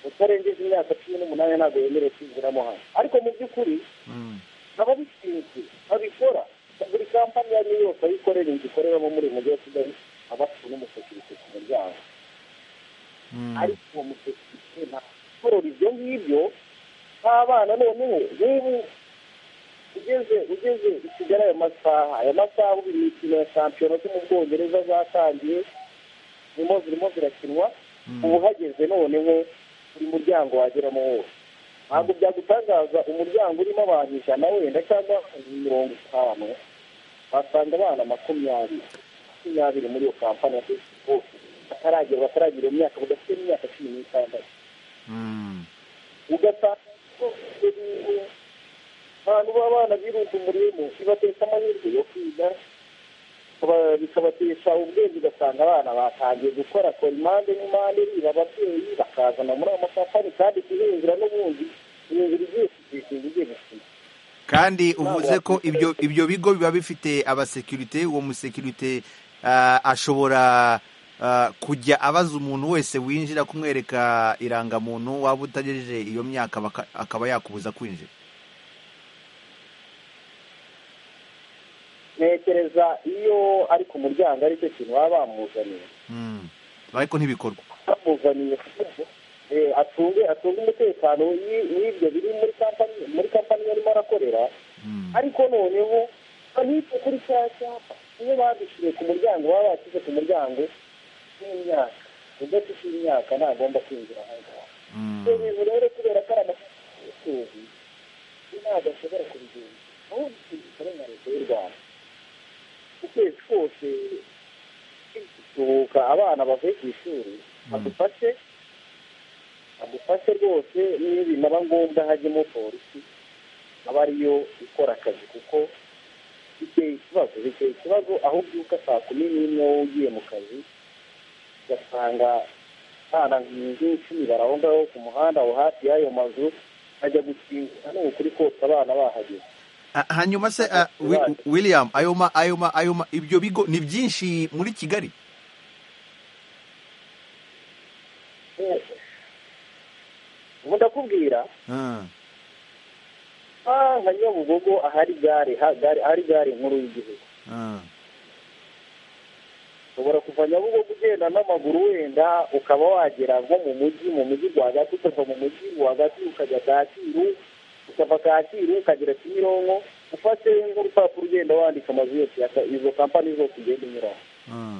utarengeje imyaka cumi n'umunani ntabwo yemerewe kwinjiramo hano ariko mu by'ukuri Mm. ababishinzwe babikora buri kampani iyo ari yo yose aho ikorera inzu ikoreramo muri uyu mujyi wa kigali aba afite n'umusekirite ku muryango Mm. ariko uwo musekirite ntakorora ibyo ngibyo nk'abana noneho nk'ubu ugeze ugeze i kigali aya masaha aya masaha ubu imikino ya shampiyona zo mu bwongereza zatangiye zirimo zirimo zirakinwa ubu uhageze noneho buri muryango wageramo wose ntabwo byagutangaza umuryango urimo abantu ijana wenda cyangwa mirongo itanu wasanga abana makumyabiri makumyabiri muri iyo kampani ya facebook bataragira bataragira iyo myaka badafite n'imyaka cumi n'itandatu Mm. ugasanga ko ibyo bintu ahantu b'abana birunze umurimo bibatesha amahirwe yo kwiga bikaba- bikabatesha ubwenge ugasanga abana batangiye gukora kora impande n'impande riba ababyeyi bakazana muri ayo makampani kandi guhinjira n'ubundi guhinjira ibyinshi bishinga ibyinshi kandi uvuze ko ibyo ibyo bigo biba bifite abasekirite uwo musekirite ah, ashobora ah, kujya abaza umuntu wese winjira kumwereka irangamuntu waba utagejeje iyo myaka baka- akaba yakubuza kwinjira ntekereza iyo ari ku muryango aricyo kintu baba bamuzaniye Mm. ariko ntibikorwa bamuzaniye eh, atunge atunge umutekano w'i- w'ibyo biri muri kampani muri kampani yarimo arakorera Mm. ariko noneho bahita kuri cya cyapa iyo badushyiriye ku muryango baba bashyize ku muryango w'imyaka udafite imyaka ntagomba kwinjira aho ngaho Mm. ibyo bintu rero kubera ko ari amafaranga y'utuzi ntabwo ashobora kubigenza ahubwo ikintu gikora na leta y'u rwanda ukwezi kose tubuka abana bavuye ku ishuri adufashe adufashe rwose niyo binaba ngombwa hajyemo polisi aba ariyo ikora akazi kuko biteye ikibazo biteye ikibazo aho ubyuka saa kumi n'imwe wowe ugiye mu kazi ugasanga abana nk'icumi bari aho ngaho ku muhanda aho hafi y'ayo mazu bajya gukingura ni ukuri kose abana bahageze Ah, hanyuma se ah, Wi- Right. william ayo ma ayo ma ayo ma ibyo bigo ni byinshi muri kigali ubu ndakubwira Ah. aha nka nyabugogo ahari gare ha- gare- ahari gare nkuru y'igihugu Ah. ushobora kuva nyabugogo ugenda n'amaguru wenda ukaba wagera nko mu mujyi mu mujyi rwagati ukava mu mujyi rwagati ukajya kacyiru ukava kacyiru ukagera kimironko ufashe nk'urupapuro ugenda wandika amazu yose ya- izo kampani zose ugenda unyuraho Ah.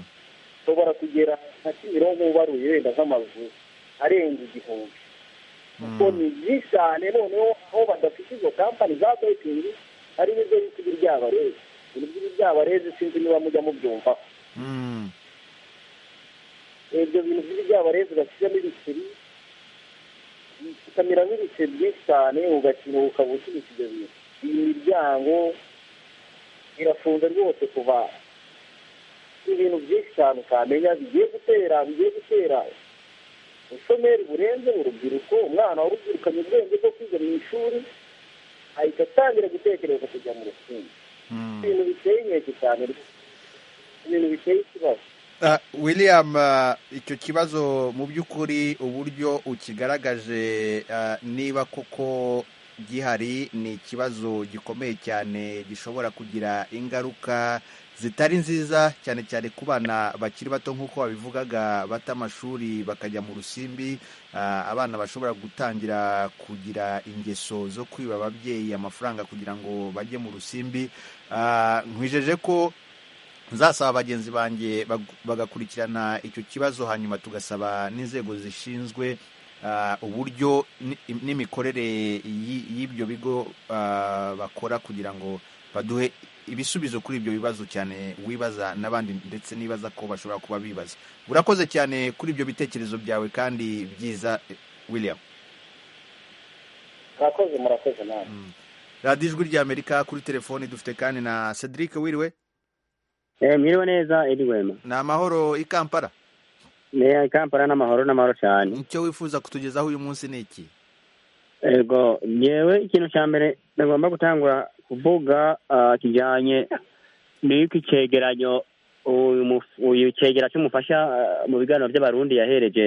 ushobora kugera nka kimironko ubaruye wenda nk'amazu arenga igihumbi kuko ni byinshi cyane noneho aho badafite izo kampani za betingi hari n'ibyo bita ibiryabarezi ibintu by'ibiryabarezi sinzi niba mujya mubyumva Mm. ibyo bintu by'ibiryabarezi bashyiramo ibiceri ukamiramo ibiceri byinshi cyane ugakiruhuka bucuruza ibyo bintu iyi miryango irafunze rwose kuva ibintu byinshi cyane utamenya bigiye gutera bigiye gutera ubushomeri burenze urubyiruko umwana w'urubyirukanyo ubwenge bwo kwiga mu ishuri ahita atangira gutekereza kujya mu rukundo Mm. ibintu biteye inkeke cyane ibintu biteye ikibazo Ah, William ah, icyo kibazo mu by'ukuri uburyo ukigaragaje ah, niba koko gihari ni ikibazo gikomeye cyane gishobora kugira ingaruka zitari nziza cyane cyane ku bana bakiri bato nk'uko babivugaga bata amashuri bakajya mu rusimbi Ah, abana bashobora gutangira kugira ingeso zo kwiba ababyeyi amafaranga kugira ngo bajye mu rusimbi Ah, nkwijeje ko nzasaba bagenzi banjye bag- bagakurikirana icyo kibazo hanyuma tugasaba n'inzego zishinzwe ah, uburyo ni- n'imikorere y'i- y'ibyo bigo ah, bakora kugira ngo baduhe ibisubizo kuri ibyo bibazo cyane wibaza n'abandi ndetse nibaza ko bashobora kuba bibaza urakoze cyane kuri ibyo bitekerezo byawe kandi byiza eh, william murakoze murakoze nawe radiyo ijwi ry'amerika kuri telefoni dufite kandi na cedric wiriwe mwiriwe neza ediwema ni amahoro i kampala ni kampala n'amahoro n'amahoro cyane icyo wifuza kutugezaho uyu munsi ni iki ego yewe ikintu cya mbere nagomba gutangura kuvuga ah, kijyanye n'uko icyegeranyo uyu muf- uyu cyegera cy'umufasha ah, mu biganiro by'abarundi yahereje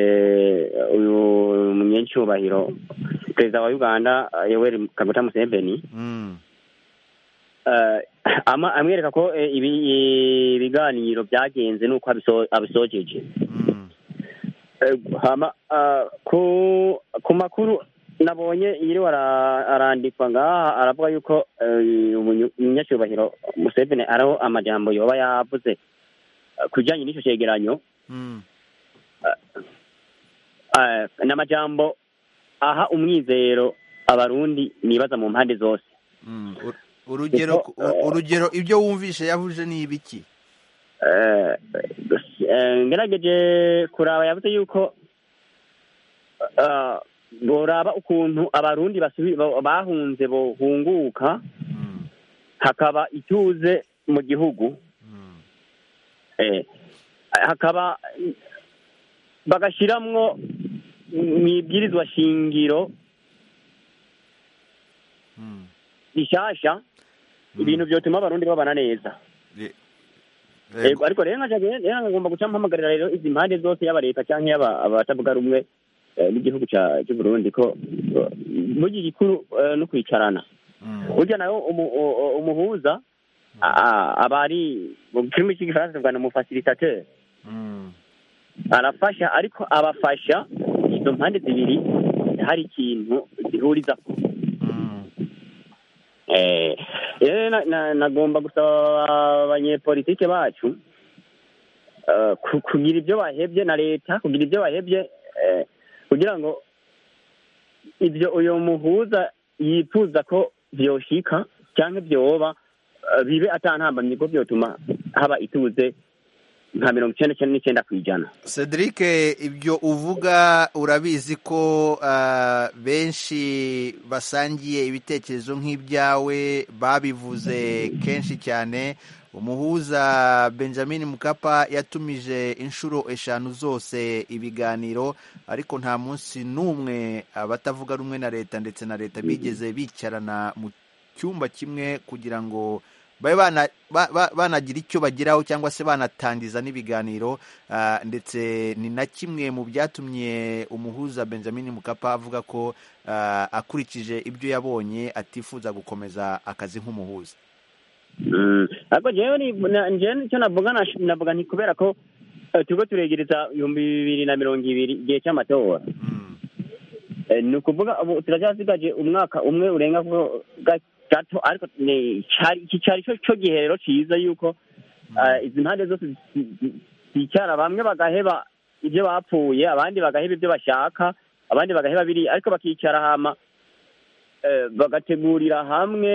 ah, uyu munyecyubahiro perezida wa uganda ah, yoweri kaguta museveni Mm. Eh, ama- amwereka ko eh, ibi- ibiganiro byagenze n'uko abiso- abisojeje Eh, hama, ah, ku ku makuru nabonye yiriwe ara- arandikwa ngaha aravuga yuko eh, umunyu- umunyacyubahiro museveni ariho amajambo yoba yavuze eh, ku bijyanye n'icyo cyegeranyo Mm. eh, ni amajambo aha umwizero abarundi nibaza mu mpande zose Mm. Ur- urugero Kuko, ur- urugero ibyo wumvishe yavuje ni ibiki Eh, eh, ngerageje kuraba yavuze yuko eh, boraba ukuntu abarundi basubi- ba- bahunze bohunguka hakaba ituze mu gihugu Eh, hakaba bagashiramwo mu ibwirizwa shingiro rishasha ibintu byotuma abarundi babana neza Ego, ariko rero nkaja rero nkagomba guca mpamagarira rero izi mpande zose yaba leta cyangwa yaba abatavuga rumwe eh, n'igihugu ca- c'u Burundi ko eh, burya igikuru eh, no kwicarana burya nawe umu- u- u- umuhuza a- a- aba ari mu kirimi cy'igifaransa tuvuga ni umufasiritateur arafasha ariko abafasha izo mpande zibiri hari ikintu zihuriza Eh, rero na- na- nagomba gusaba abanyepolitike bacu eh, ku- kugira ibyo bahebye na leta kugira ibyo bahebye eh, kugira ngo ibyo uyu muhuza yifuza ko byoshika cyangwa byoba eh, bibe atantambamye ko byotuma haba ituze nka mirongo icyenda cyenda n'icyenda ku ijana cedric ibyo uvuga urabizi ko ah, benshi basangiye ibitekerezo nk'ibyawe babivuze kenshi cyane umuhuza benjamin mukapa yatumije inshuro eshanu zose ibiganiro ariko nta munsi n'umwe abatavuga rumwe na leta ndetse na leta bigeze bicarana mu cyumba kimwe kugira ngo babe bana- ba- ba- banagira icyo bageraho cyangwa se banatangiza n'ibiganiro ah, ndetse ni na kimwe mu byatumye umuhuza benjamin mukapa avuga ko ah, akurikije ibyo yabonye atifuza gukomeza akazi nk'umuhuza Mm. ariko jewe ni na- jewe nicyo navuga nash- navuga nti kubera ko eh, turiko turegereza ibihumbi bibiri na mirongo ibiri igihe cy'amatora Eh, ni ukuvuga ubu turacyasigaje umwaka umwe urenga ko ga- gato ariko ni- cari- iki cyari cyo cyo gihe rero ciza yuko eh, izi mpande zose zi- zi- zicara bamwe bagaheba ibyo bapfuye abandi bagaheba ibyo bashaka abandi bagaheba biri ariko bakicara hama eh, bagategurira hamwe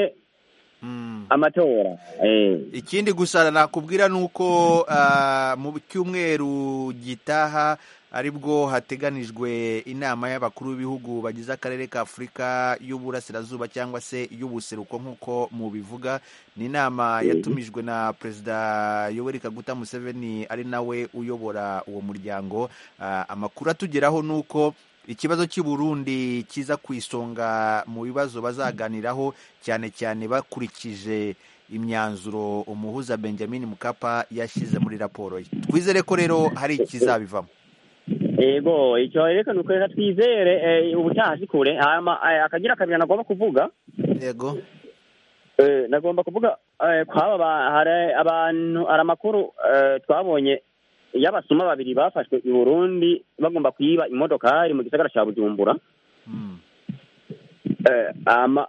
amatora eh. ikindi gusa nakubwira ni uko ah, mu cyumweru gitaha aribwo hateganijwe inama y'abakuru b'ibihugu bagize akarere ka afurika y'uburasirazuba cyangwa se y'ubuseruko nk'uko mubivuga ni inama yatumijwe na perezida yoweri kaguta museveni ari nawe uyobora uwo muryango Ah, amakuru atugeraho ni uko ikibazo cy'i Burundi kiza ku isonga mu bibazo bazaganiraho cyane cyane bakurikije imyanzuro umuhuza benjamin mukapa yashyize muri raporo ye twizere ko rero hari ikizabivamo yego icyo reka ni uko reka twizere eh, ubutaha si kure hama, eh, akagira kabiri nagomba kuvuga yego Eh, nagomba kuvuga eh, kwaba ba- hari abantu hari amakuru eh, twabonye y'abasuma babiri bafashwe i burundi bagomba kuyiba imodokari mu gisagara cya bujumbura Eh, ama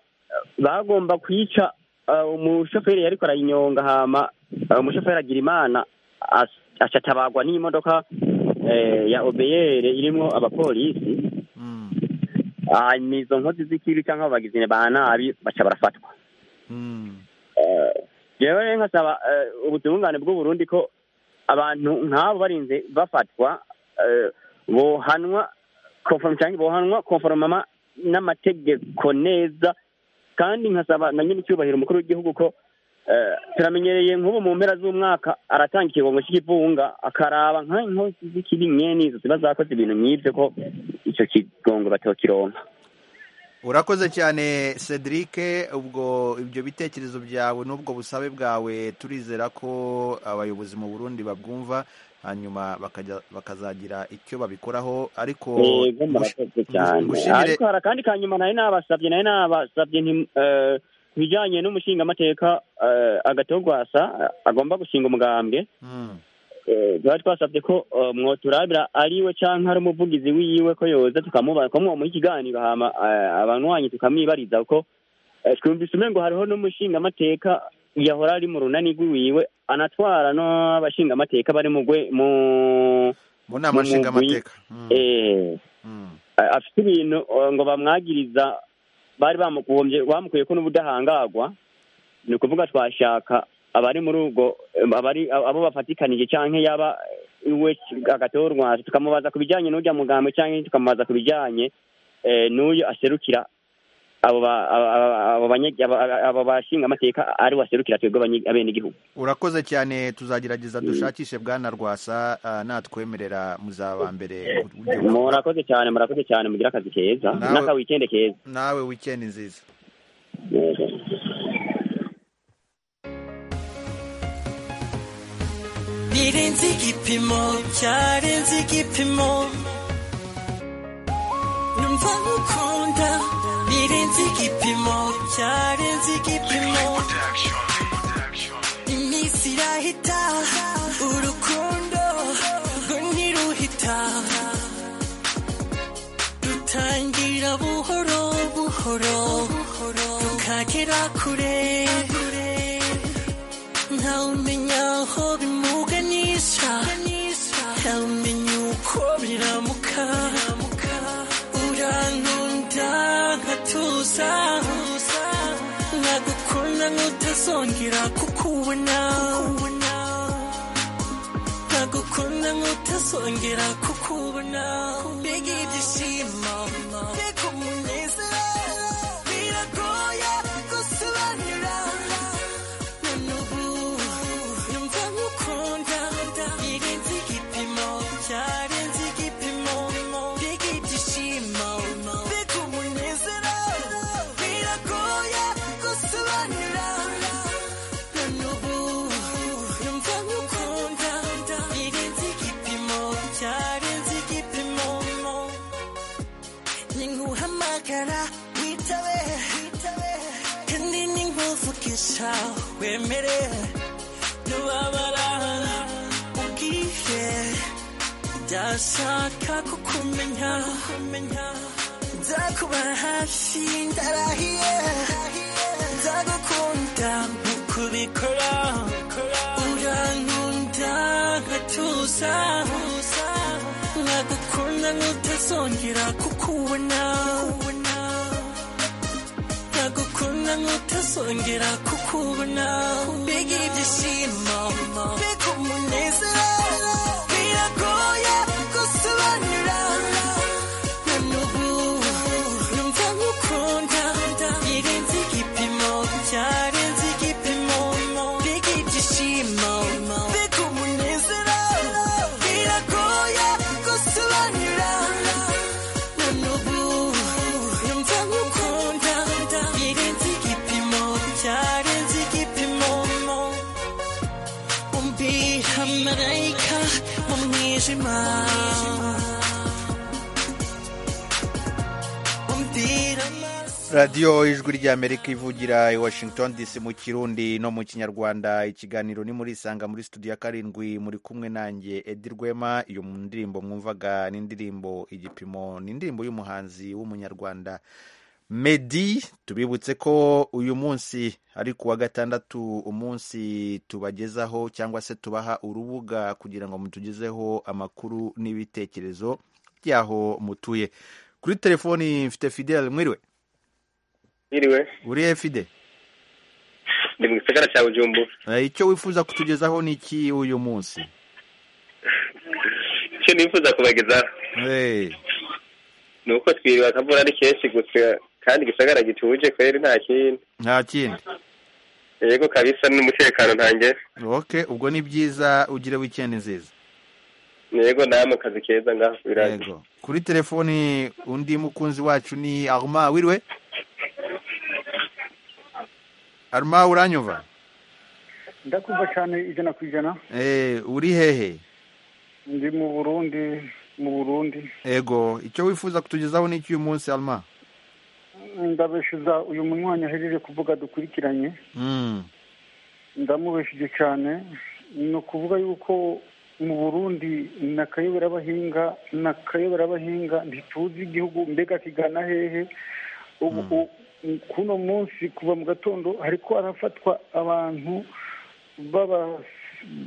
bagomba kwica eh, umushoferi yariko arayinyonga hama eh, umushoferi agira imana acatabagwa n'imodoka eh, ya obeyere irimwo abapolisi hanyuma izo nkozi z'ikibi cyangwa abagizine ba nabi baca barafatwa Eh, jewe rero nkasaba eh, ubutungane bw'uburundi ko abantu nk'abo barinze bafatwa eh, bohanwa conform- canke bohanwa konforomama n'amategeko neza kandi nkasaba na nyine icyubahiro umukuru w'igihugu ko eh, turamenyereye nk'ubu mu mpera z'umwaka aratanga ikigongo cy'ikivunga akaraba nk'inkozi z'ikibi nyene izo ziba zakoze ibintu nk'ivyo ko ico kigongo batokironka urakoze cyane cedric ubwo ibyo bitekerezo byawe n'ubwo busabe bwawe turizera ko abayobozi mu burundi babwumva hanyuma bakajya- bakazagira icyo babikoraho ariko gush- Yego, murakoze cyane gushimire ariko hari akandi kanyuma nari nabasabye nari nabasabye nti, eh, ku bijyanye n'umushingamateka eh, agatogwasa eh, agomba gushinga umugambwe Mm. eh, twari twasabye ko eh, mwoturabira ariwe cyangwa ari umuvugizi wiwe ko yoza tukamubaza ko mwamuha ikiganiro hama eh, abanywanyi tukamwibariza ko eh, twumvise umengo hariho n'umushingamateka yahora ari mu runani rw'iwiwe anatwara n'abashingamateka bari mu gwe- mu mu nama mu mugwi. nshingamateka Eh, eh, afite ibintu eh, ngo bamwagiriza bari bamugombye bamukuye ko n'ubudahangarwa ni ukuvuga twashaka abari muri ubwo eh, abari abo bafatikanije cyangwa yaba eh, we agatorwaje tukamubaza ku bijyanye n'ujya mugambo cyangwa tukamubaza ku bijyanye eh, n'uyu aserukira abo ba- aba- aba- abo banye- aba- aba- abo bashingamateka ari we aserukira twebwe abanye- abenegihugu urakoze cyane tuzagerageza dushakishe bwana rwasa ah, natwemerera muzaba mbere ku buryo bwa- murakoze cyane murakoze cyane mugira akazi keza Nawe- n'akawikende keza nawe wikendi nziza birenze igipimo byarenze igipimo numva gukunda birenze igipimo byarenze igipimo iminsi irahita urukundo rwo ntiruhita rutangira buhoro buhoro rukagera kure ntawumenya aho bimuganisha ntawumenya uko biramuka urankunda nkatuza nkagukunda nkutazongera kukubona nkagukunda nkutazongera kukubona mbega ibyishimo mbega umunezero biragoye gusobanura Witabe, witabe, kandi ninkuvugisha wemere nubabara ubwire ndashaka kukumenya nzakuba hafi ndarahiye nzagukunda nkuko ubikora urankunda nkatuza nkagukunda nkutazongera kukubona ntagukunda nkutazongera kukubona mbega ibyishimo mbega umunezero biragoye gusobanura na n'ubu numva nkukunda birenze igipimo byarenze igipimo mbega ibyishimo mbega umunezero biragoye gusobanura Marayika mu mwijima radiyo ijwi ry'amerika ivugira i washington dc mu kirundi no mu kinyarwanda ikiganiro ni muri isanga muri studio ya karindwi muri kumwe nanjye edi rwema iyo ndirimbo mwumvaga ni indirimbo igipimo ni indirimbo y'umuhanzi w'umunyarwanda medi tubibutse ko uyu munsi ari ku wa gatandatu umunsi tubagezaho cyangwa se tubaha urubuga kugira ngo mutugezeho amakuru n'ibitekerezo by'aho mutuye kuri telefoni mfite fidele mwiriwe Mwiriwe uri he fide ndi mu gisagara cya Bujumbura Eh, icyo wifuza kutugezaho ni iki uyu munsi icyo nifuza kubagezaho Eh, ni uko twiriwe akavura ari kenshi gusa kandi igisagara gituje kweri nta kindi nta kindi yego kabisa n'umutekano ntange ok ubwo ni byiza ugire wikendi nziza yego namwe akazi keza ngaho biraje kuri telefoni undi mukunzi wacu ni arma wiriwe arma uranyumva ndakumva cyane ijana ku ijana Eh, uri hehe ndi mu burundi mu burundi ego icyo wifuza kutugezaho ni iki uyu munsi arma ndabeshiza uyu munywanyi ahejeje kuvuga dukurikiranye Mm, ndamubeshije cyane ni ukuvuga yuko mu burundi na kayobera abahinga na kayobera abahinga ntituzi igihugu mbega kigana hehe ubu u- kuno munsi kuva mu gatondo hariko arafatwa abantu baba-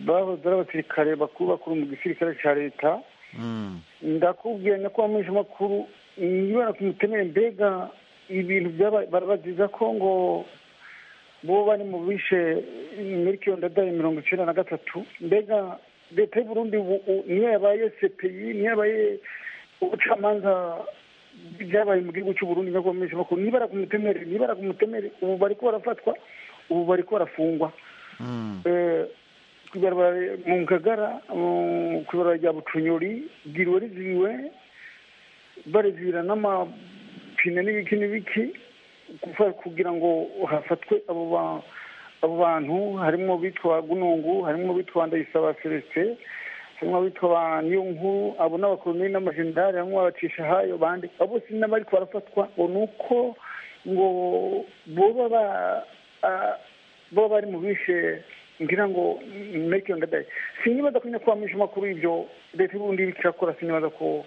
bahoze ari abasirikare bakuru bakuru mu gisirikare cya leta mm. ndakubwiye ko bamwishe amakuru nibara ku mutemere mbega ibintu byaba- barabaziza ko ngo bo bari mu bishe miliyoni ndadaye mirongo icyenda na gatatu mbega leta y'u Burundi ubu u- niyo yabaye sepeyi niyo yabaye ubucamanza byabaye mu gihugu cy'u Burundi nibwo bamwishe amakuru nibara ku mutemere nibara ku mutemere ubu bari ko barafatwa ubu bari ko barafungwa Mm. Eh, kw'ibarabara mu ngagara mu- kw'ibarabara rya bucunyori bwiriwe riziwe barezira n'amapine n'ibiki n'ibiki kuva- kugira ngo hafatwe abo ba- abo bantu harimo bitwa gunungu harimo bitwa ndayisaba celestin harimo bitwa ba niyo nkuru abo n'abakoloni n'amajenerali harimo abacisha hayo bande abo bose n'abari barafatwa ngo ni uko ngo boba ba ah, bo bari mu bishe ngira ngo make your day sinibaza ko nyakubahwa mwishe amakuru y'ibyo leta y'uburundi iri kirakora sinibaza ko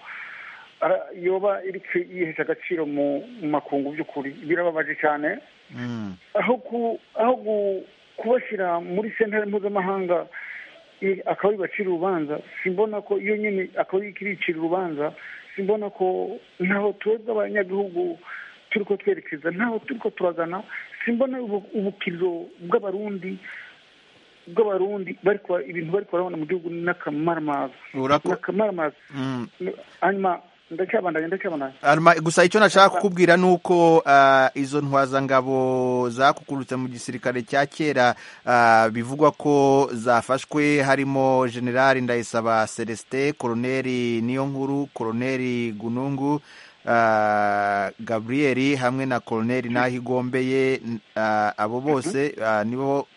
ara- yoba iri ki- yihesha agaciro mu mu makungu by'ukuri birababaje cyane Mm. aho ku aho gu- kubashyira muri sentare mpuzamahanga i- akaba bacira urubanza simbona ko iyo nyine akaba ikiricira urubanza simbona ko ntaho twebwe abanyagihugu turi ko twerekeza ntaho turi ko turagana simbona ubu- ubukiriro bw'abarundi bw'abarundi bari kwa- ibintu bari kurabona mu gihugu n'akamaramaza Urako- n'akamaramaza Mm. hanyuma ndacyabandanya ndacyabandanya Arma, gusa icyo nashaka kukubwira ni uko ah, izo ntwazangabo zakukurutse mu gisirikare cya kera ah, bivugwa ko zafashwe harimo generali ndayisaba celestin koroneri niyo nkuru koroneri gunungu ah, gabriel hamwe na koroneri nahigombeye ah, abo bose ah, nibo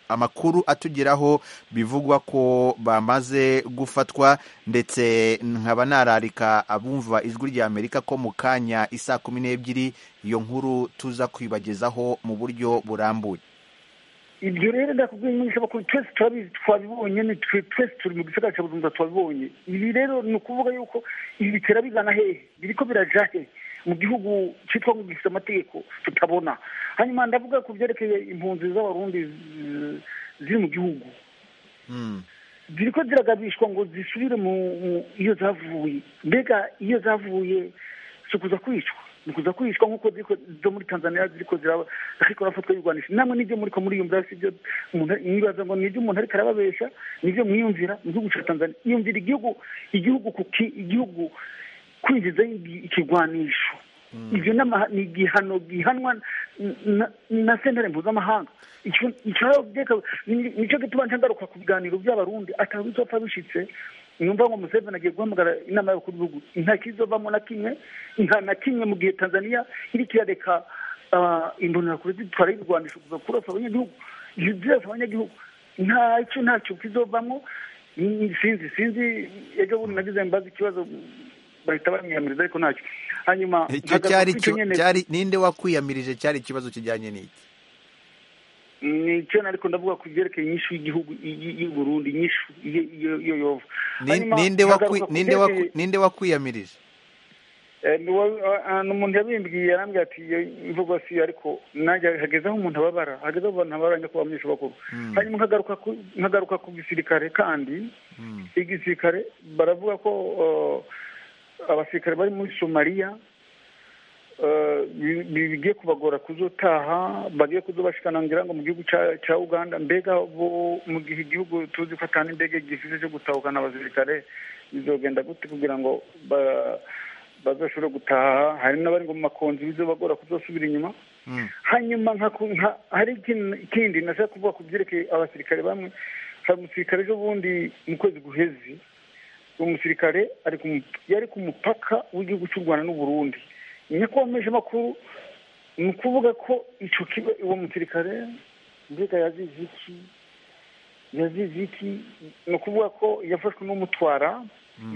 amakuru atugeraho bivugwa ko bamaze gufatwa ndetse nkaba nararika abumva ijwi rya amerika ko mu kanya isaa kumi n'ebyiri iyo nkuru tuza kwibagezaho mu buryo burambuye ibyo rero ndakubwiye nyinshi bakuru twese turabizi twabibonye ni twe twese turi mu gisagara cya bujumbura twabibonye ibi rero ni ukuvuga yuko ibi bitera bigana hehe biriko biraja he mu gihugu cyitwa ngo gifite amategeko tutabona hanyuma ndavuga ku byerekeye impunzi z'abarundi zi- ziri mu gihugu ziriko ziragabishwa ngo zisubire mu mu- iyo zavuye mbega iyo zavuye si ukuza kwicwa ni ukuza kwicwa nk'uko ziriko- zo muri tanzania ziriko ziraba ariko barafatwa birwanisha namwe n'ibyo muri ko muriyumvira si byo umuntu mwibaza ngo ni ibyo umuntu ariko arababesha ni ibyo mwiyumvira mu gihugu cya tanzania iyumvira igihugu igihugu kuki igihugu kwinjiza ikigwanisho ibyo ni amaha- ni igihano gihanwa n- na- na sentare mpuzamahanga Icyo- icyo rero byeka- ni- nicyo gituma ntagaruka ku biganiro by'abarundi ataba bizopfa bishitse numva ngo museveni agiye guhamagara inama y'abakuru b'ibihugu nta kizovamo na kimwe nta na kimwe mu gihe tanzania iri kirareka ah, imbonerakure zitwara y'ibirwanisho kuza kurasa abanyagihugu zirasa abanyagihugu ntacyo ntacyo kizovamo Ni- sinzi sinzi ejo bundi nagize mbaza ikibazo bahita bamwiyamiriza ariko ntacyo hanyuma icyo mpagaze cyari kuri icyo cyo nyene- cyari ninde wakwiyamirije cyari ikibazo kijyanye n'iki ni icyo ariko ndavuga ku byerekeye inyishu y'igihugu y- y'u Burundi inyishu iyo- iyo iyo yova Ni- Hanyuma ninde wakwi- hagaruka ku ninde wakwi- byerekeye- ninde wakwiyamirije Eh, ni wa- ah, ni umuntu yabimbwiye yarambwira ati iyo imvugo si iyo, ariko nanjye hageze aho umuntu ababara hageze aho abantu babara nyakubahwa abanyeshuri bakuru hanyuma nkagaruka ku- nkagaruka ku gisirikare kandi igisirikare baravuga ko eh, abasirikare bari muri somaliya eh, bi- bi- bigiye kubagora kuzotaha bagiye kuzobashikana ngira ngo mu gihugu ca- ca uganda mbega bo mu gihe igihugu tuzi ko atani ndege gifite cyo gutahukana abasirikare bizogenda gute kugira ngo ba- bazoshobore gutaha hari n'abari ngo mu makonzi bizobagora kuzosubira inyuma hanyuma nka ku- nka- hari ikin- ikindi nashaka kuvuga ku byerekeye abasirikare bamwe hari umusirikare ejo bundi mu kwezi guheze uwo musirikare ari ku mu- yari ku mupaka w'igihugu cy'u rwanda n'uburundi nyakubahwa meje makuru ni ukuvuga ko icyo kiba uwo musirikare mbega yazize iki yazize iki ni ukuvuga ko yafashwe n'umutwara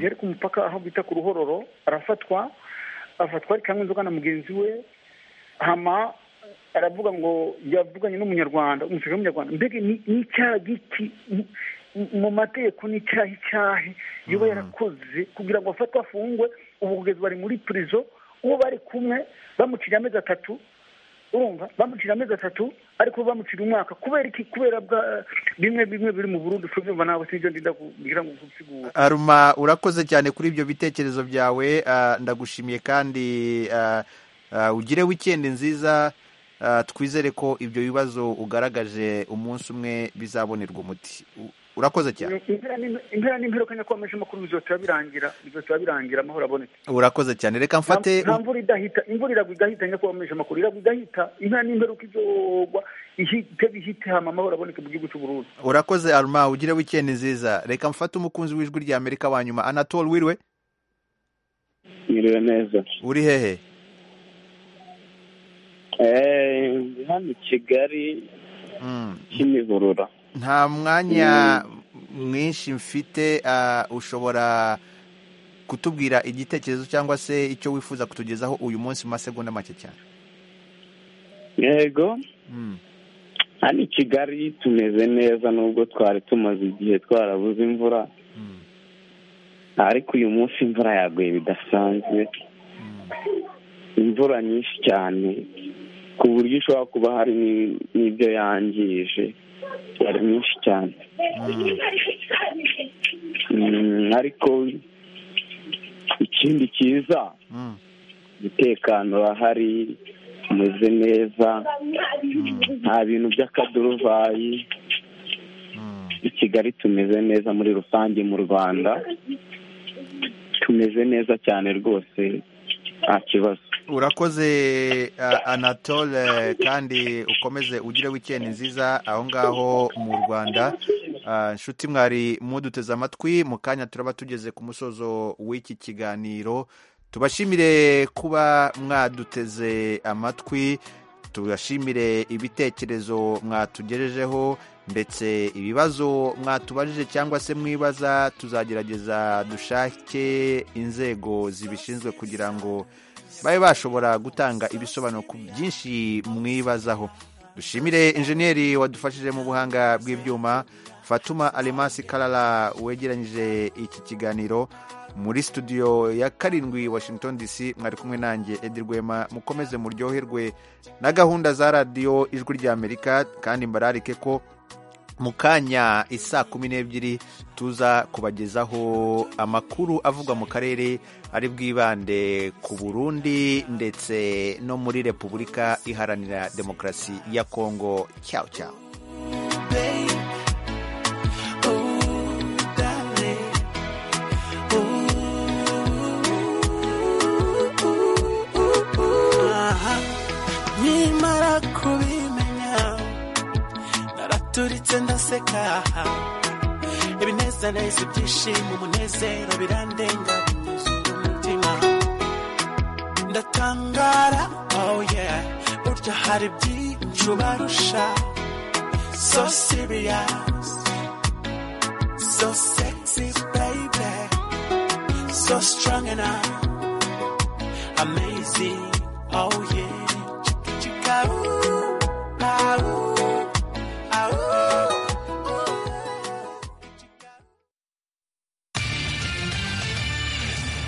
yari ku mupaka aho bita ku ruhororo arafatwa afatwa ari kamwe inzoga na mugenzi we hama aravuga ngo yavuganye n'umunyarwanda umusirikare w'umunyarwanda mbega ni ni icyaha giki mu- mu mategeko ni icyaha icyaha yoba yarakoze kugira ngo afatwe afungwe ubu kugeza bari muri purizo uwo bari kumwe bamucira amezi atatu urumva bamucira amezi atatu ariko bamucira umwaka kubera iki kubera bwa bimwe bimwe biri mu burundi ushobora nawe sinibyo ndinda kugira ngo gusigura aruma urakoze cyane kuri ibyo bitekerezo byawe ah, ndagushimiye kandi ah, ah, ugire wikendi nziza ah, twizere ko ibyo bibazo ugaragaje umunsi umwe bizabonerwa umuti U- urakoze cyane impera n'im- impera n'imperuka nyakubahwa amakuru bizotaba birangira bizotaba birangira amahoro abonetse urakoze cyane reka mfate nta mvura idahita imvura iragwa igahita nyakubahwa mpesha amakuru iragwa igahita inka n'imperuka izogwa ihite bihite hama amahoro aboneke mu gihugu cy'u Burundi urakoze aruma ugire wikendi nziza reka mfate umukunzi w'ijwi rya amerika wa nyuma anatole wiriwe Mwiriwe neza. uri hehe Eh, ndi hano i Kigali Kimihurura. nta mwanya mwinshi mfite ah, ushobora kutubwira igitekerezo cyangwa se icyo wifuza kutugezaho uyu munsi mu masegonda make cyane Yego, Mm. hano i Kigali tumeze neza nubwo twari tumaze igihe twarabuze imvura. Ariko uyu munsi imvura yaguye bidasanzwe. Imvura nyinshi cyane ku buryo ishobora kuba hari ni- n'ibyo yangije. Yari nyinshi cyane. Mm, ariko ikindi cyiza umutekano urahari umeze neza nta bintu by'akaduruvayi i kigali tumeze neza muri rusange mu rwanda tumeze neza cyane rwose nta kibazo urakoze ah, anatole kandi ukomeze ugire wikendi nziza aho ngaho mu rwanda Ah, inshuti mwari muduteze amatwi mu kanya turaba tugeze ku musozo w'iki kiganiro tubashimire kuba mwaduteze amatwi tubashimire ibitekerezo mwatugejejeho ndetse ibibazo mwatubajije cyangwa se mwibaza tuzagerageza dushake inzego zibishinzwe kugira ngo babe bashobora gutanga ibisobanuro ku byinshi mwibazaho dushimire injeniyeri wadufashije mu buhanga bw'ibyuma fatuma alemasi karara wegeranyije iki kiganiro muri studio ya karindwi washington dc mwari kumwe nanjye edi rwema mukomeze muryoherwe na gahunda za radiyo ijwi ry'amerika kandi mbararike ko mu kanya isaa kumi n'ebyiri tuza kubagezaho amakuru avugwa mu karere ari bwibande ku burundi ndetse no muri repubulika iharanira demokarasi ya kongo cyawo cyawo nkimara kubimenya naraturitse ndaseka ibinezaneza ibyishimo umunezero birandenga binyuze umutima ndatangara oh yeah burya hari byinshi ubarusha so serious so sexy baby so strong and I'm amazing. Oh yeah, chicka chicka ooh, ah, ooh.